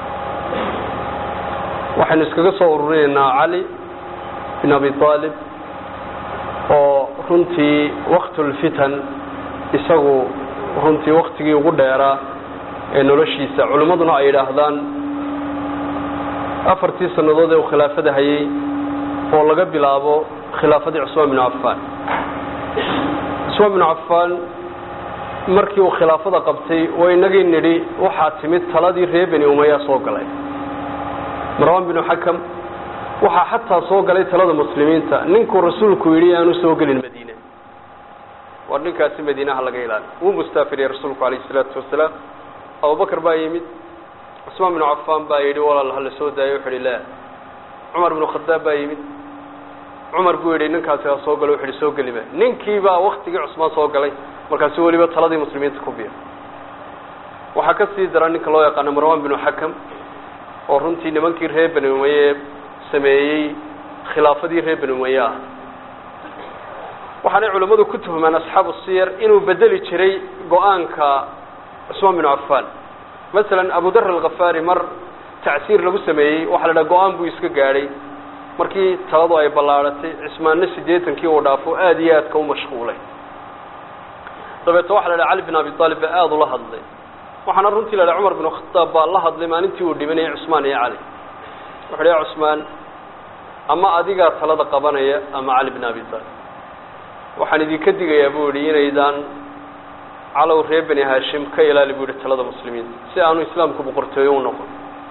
waxaynu iskaga soo ururinaynaa cali bin abi aalib oo runtii waktulfitan isagu runtii waktigii ugu dheeraa ee noloshiisa culimmaduna ay yidhaahdaan afartii sannadood ee uu khilaafada hayay oo laga bilaabo khilaafadii cusmaan binu cafaan cusmaan binu cafaan markii uu khilaafada qabtay oo inagii nidhi waxaa timid taladii reer beni umaya soo galay marwan binu xakam waxaa xataa soo galay talada muslimiinta ninkuu rasuulku yidhi aanu soo gelin madiine war ninkaasi madiinaha laga ilaali wuu mustaafiriyey rasuulku calayhi salaatu wasalaam abubakar baa yimid cusmaan binu cafaan baa yidhi walaal hala soo daayo wuxu uhi la cumar binu khadaab baa yimid cumar buu yidhi ninkaasi ha soo galo wuxu uhi soo gelima ninkii baa waktigii cusmaan soo galay markaasu weliba taladii muslimiinta ku biya waxaa ka sii dara ninka loo yaqaano marwan binu xakam oo runtii nimankii reer beni umaye sameeyey khilaafadii reer beni umaye ah waxaanay culimmadu ku tuhmaan asxaabu siyar inuu bedeli jiray go-aanka cusmaan binu cafaan masalan abu dar alkhafaari mar tacsiir lagu sameeyey waxaa la dhaha go-aan buu iska gaadhay markii taladu ay ballaadhatay cismaanna siddeetankii uu dhaafo aada iyo aadka u mashquulay dabeete waxa la dhaha cali bin abi aalib baa aada ula hadlay waxaana runtii la dhaha cumar binu khadaab baa la hadlay maalintii uu dhibanayay cusmaan iyo cali wuxu uhi ya cusmaan ama adigaa talada qabanaya ama cali bin abi aalib waxaan idinka digayaa buu yihi inaydaan calow reer beni haashim ka ilaali buu yihi talada muslimiinta si aanu islaamku boqortooyo u noqon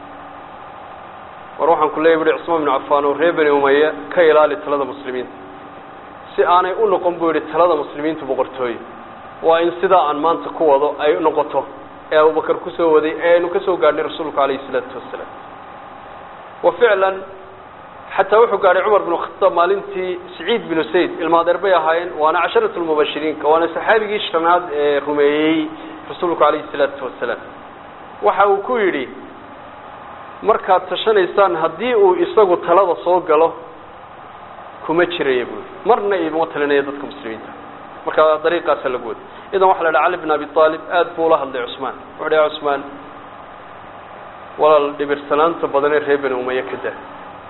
war waxaan ku leeyay bu hi cusmaan binu cafaan oo reer beni umaya ka ilaali talada muslimiinta si aanay u noqon buu yihi talada muslimiintu boqortooyo waa in sidaa aan maanta ku wado ay noqoto ee abubakar kusoo waday ee aynu ka soo gaadhnay rasuulku calayhi isalaatu wasalaam wa ficlan xataa wuxuu gaadhay cumar binu khataab maalintii saciid binu sayd ilmaadeer bay ahaayeen waana casharat lmubashiriinka waana saxaabigii shanaad ee rumeeyey rasuulku calayhi salaatu wasalaam waxa uu ku yidhi markaad tashanaysaan haddii uu isagu talada soo galo kuma jiraya buui marna iguma talinaya dadka muslimiinta marka dariiqaasa lagu wada idan waxa la dhaha cali bin abi aalib aad buu ula hadlay cusmaan wuxu uhi ya cusmaan walaal dhibirsanaanta badanee reer beni umaya ka daa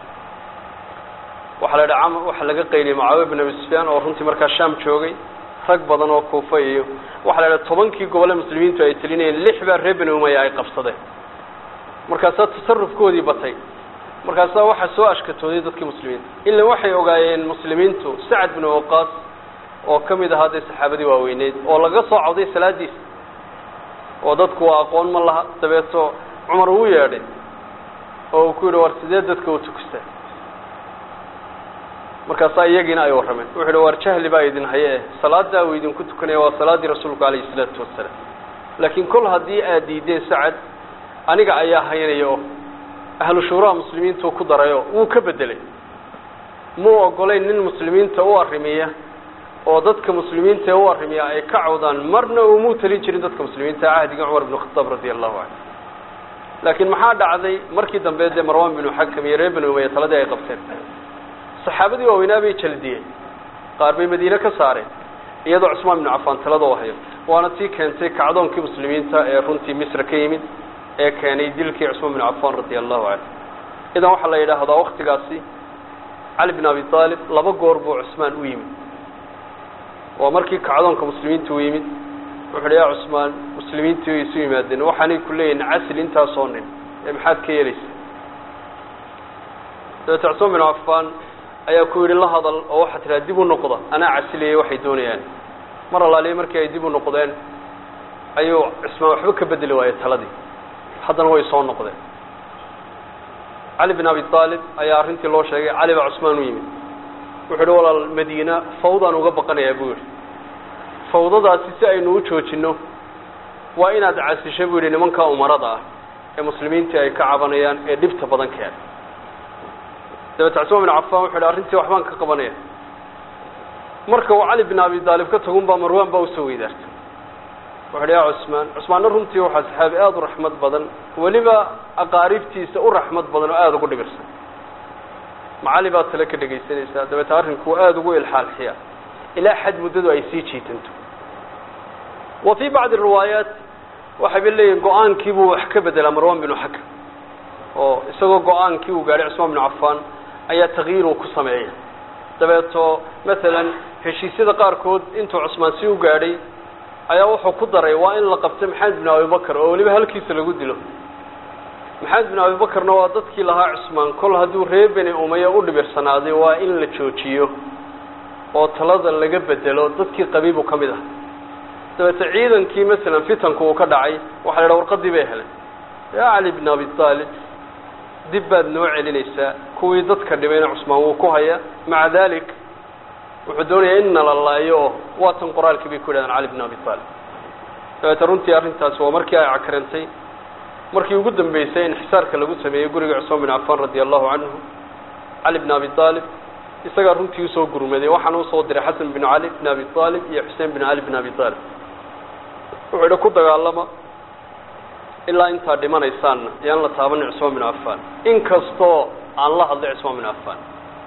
waxaa la dhaha waxaa laga qayliyay mucaawiya bin abi sufyaan oo runtii markaa shaam joogay rag badan oo kuufa iyo waxaa la dhaha tobankii gobole muslimiintu ay telinayeen lix baa reer beni umaya ay qabsadeen markaasaa tasarufkoodii batay markaasaa waxaa soo ashkatooday dadkii muslimiinta ila waxay ogaayeen muslimiintu sacad binu waqaas oo ka mid ahaa dee saxaabadii waaweyneyd oo laga soo cawday salaadiisa oo dadku waa aqoon ma laha dabeeto cumar uu yeedhay oo uu ku yidhi war sidee dadka u tukustaa markaasaa iyagiina ay warrameen wuxu uhi war jahli baa idin haye eh salaadaa uu idinku tukanaya waa salaaddii rasuulku calayhi isalaatu wasalaam laakiin kol haddii aad diideen sacad aniga ayaa haynaya oo ahlu shuuraha muslimiintuu ku darayo wuu ka bedelay muu ogolayn nin muslimiinta u arrimiya oo dadka muslimiinta ee u arrimiya ay ka cawdaan marna uumuu talin jirin dadka muslimiinta cahdiga cumar binu khataab radia allahu canhu laakiin maxaa dhacday markii dambe dee marwan binu xakam iyo reer binu umaya taladii ay qabteen saxaabadii waaweynaa bay jaldiyeen qaar bay madiine ka saareen iyadoo cusmaan binu cafaan talada u hayo waana tii keentay kacdoonkii muslimiinta ee runtii misra ka yimid ee keenay dilkii cusmaan binu cafaan radia allahu canhu idan waxaa la yidhaahdaa waktigaasi cali bin abi aalib laba goor buu cusmaan u yimid waa markii kacdoonka muslimiinta u yimid wuxu uhi ya cusmaan muslimiintii way isu yimaadeen waxaanay ku leeyihin casil intaasoo nin ee maxaad ka yeelaysa dabeete cusmaan binu cafaan ayaa ku yidhi la hadal oo waxaa tidhaha dib u noqda anaa casiliyay waxay doonayaan mar allaaliya markii ay dib u noqdeen ayuu cismaan waxba ka bedeli waayey taladii haddana way soo noqdeen cali bin abi aalib ayaa arrintii loo sheegay cali baa cusmaan u yimid wuxuu yihi walaal madiina fawdaan uga baqanayaa buu yihi fawdadaasi si aynu u joojinno waa inaad casisho buu yidhi nimankaa umarada ah ee muslimiintii ay ka cabanayaan ee dhibta badan keenay dabeete cusmaan bin cafaan wuxu yidhi arrintii waxbaan ka qabanaya marka uu cali bin abi aalib ka tagun baa marwaan baa usoo weydaartay wuxu uhi ya cusmaan cusmaanna runtii waxaa saxaabi aada u raxmad badan weliba aqaaribtiisa u raxmad badan oo aada ugu dhibirsan macali baad tale ka dhegaysanaysaa dabeete arrinkuu aada ugu ilxaalxiya ilaa xad muddadu ay sii jiitanto wa fii bacdi riwaayaat waxayba leeyihin go-aankii buu wax ka bedelaa marwan binu xakam oo isagoo go-aankii uu gaadhay cusmaan binu cafaan ayaa takyiir uu ku sameeya dabeeto masalan heshiisyada qaarkood intuu cusmaan si u gaadhay ayaa wuxuu ku daray waa in la qabto maxamed bin abibakar oo weliba halkiisa lagu dilo maxamed bin abibakarna waa dadkii lahaa cusmaan kol hadduu reer beni umaya u dhibirsanaaday waa in la joojiyo oo talada laga bedelo dadkii qabiibu ka mid ah dabeete ciidankii masalan fitanku uu ka dhacay waxa la idhaha warqadii bay heleen yaa cali bin abi aalib dib baad noo celinaysaa kuwii dadka dhibayna cusmaan wuu ku haya maca dalik wuxuu doonayaa in nala laayo oo waatan qoraalkii bay ku yidhahdeen cali bin abi aalib dabeete runtii arrintaasi waa markii ay cakrantay markii ugu dambeysay inxisaarka lagu sameeyey guriga cusmaan bin cafaan radia allahu canhu cali bin abi aalib isagaa runtii usoo gurmaday waxaana usoo diray xasan bin cali bin abi aalib iyo xuseen bin cali bin abi aalib wuxuu idhi ku dagaalama ilaa intaa dhimanaysaanna yaan la taabanin cusmaan bin cafaan inkastoo aan la hadlay cusmaan bin cafaan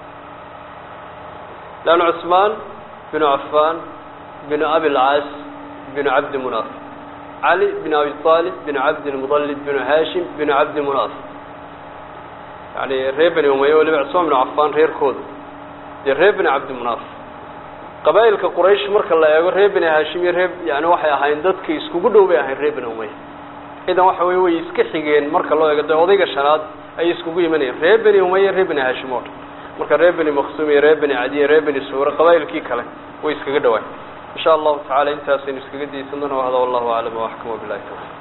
leanna cusmaan binu cafaan binu abilcaas binu cabdi munaaf cali bin abi aalib binu cabdilmudalib binu haashim binu cabdi munaaf yani reer beni umaya weliba cusmaan binu cafaan reerkooda dee reer beni cabdi munaaf qabaa'ilka quraysh marka la eego reer beni haashim iyo reer yani waxay ahayn dadka iskugu dhow bay ahayn reer beni umaya idan waxa wey way iska xigeen marka loo eego dee odayga shanaad ayay iskugu imanayeen reer beni umaya reer beni haashim oo dhan marka reer beni maksum iyo reer beni cadiye reer beni suure qabaa'ilkii kale way iskaga dhawaan insha allahu tacala intaasaynu iskaga daysan doona hada wallahu aclam waxkam wabilahi tawfiq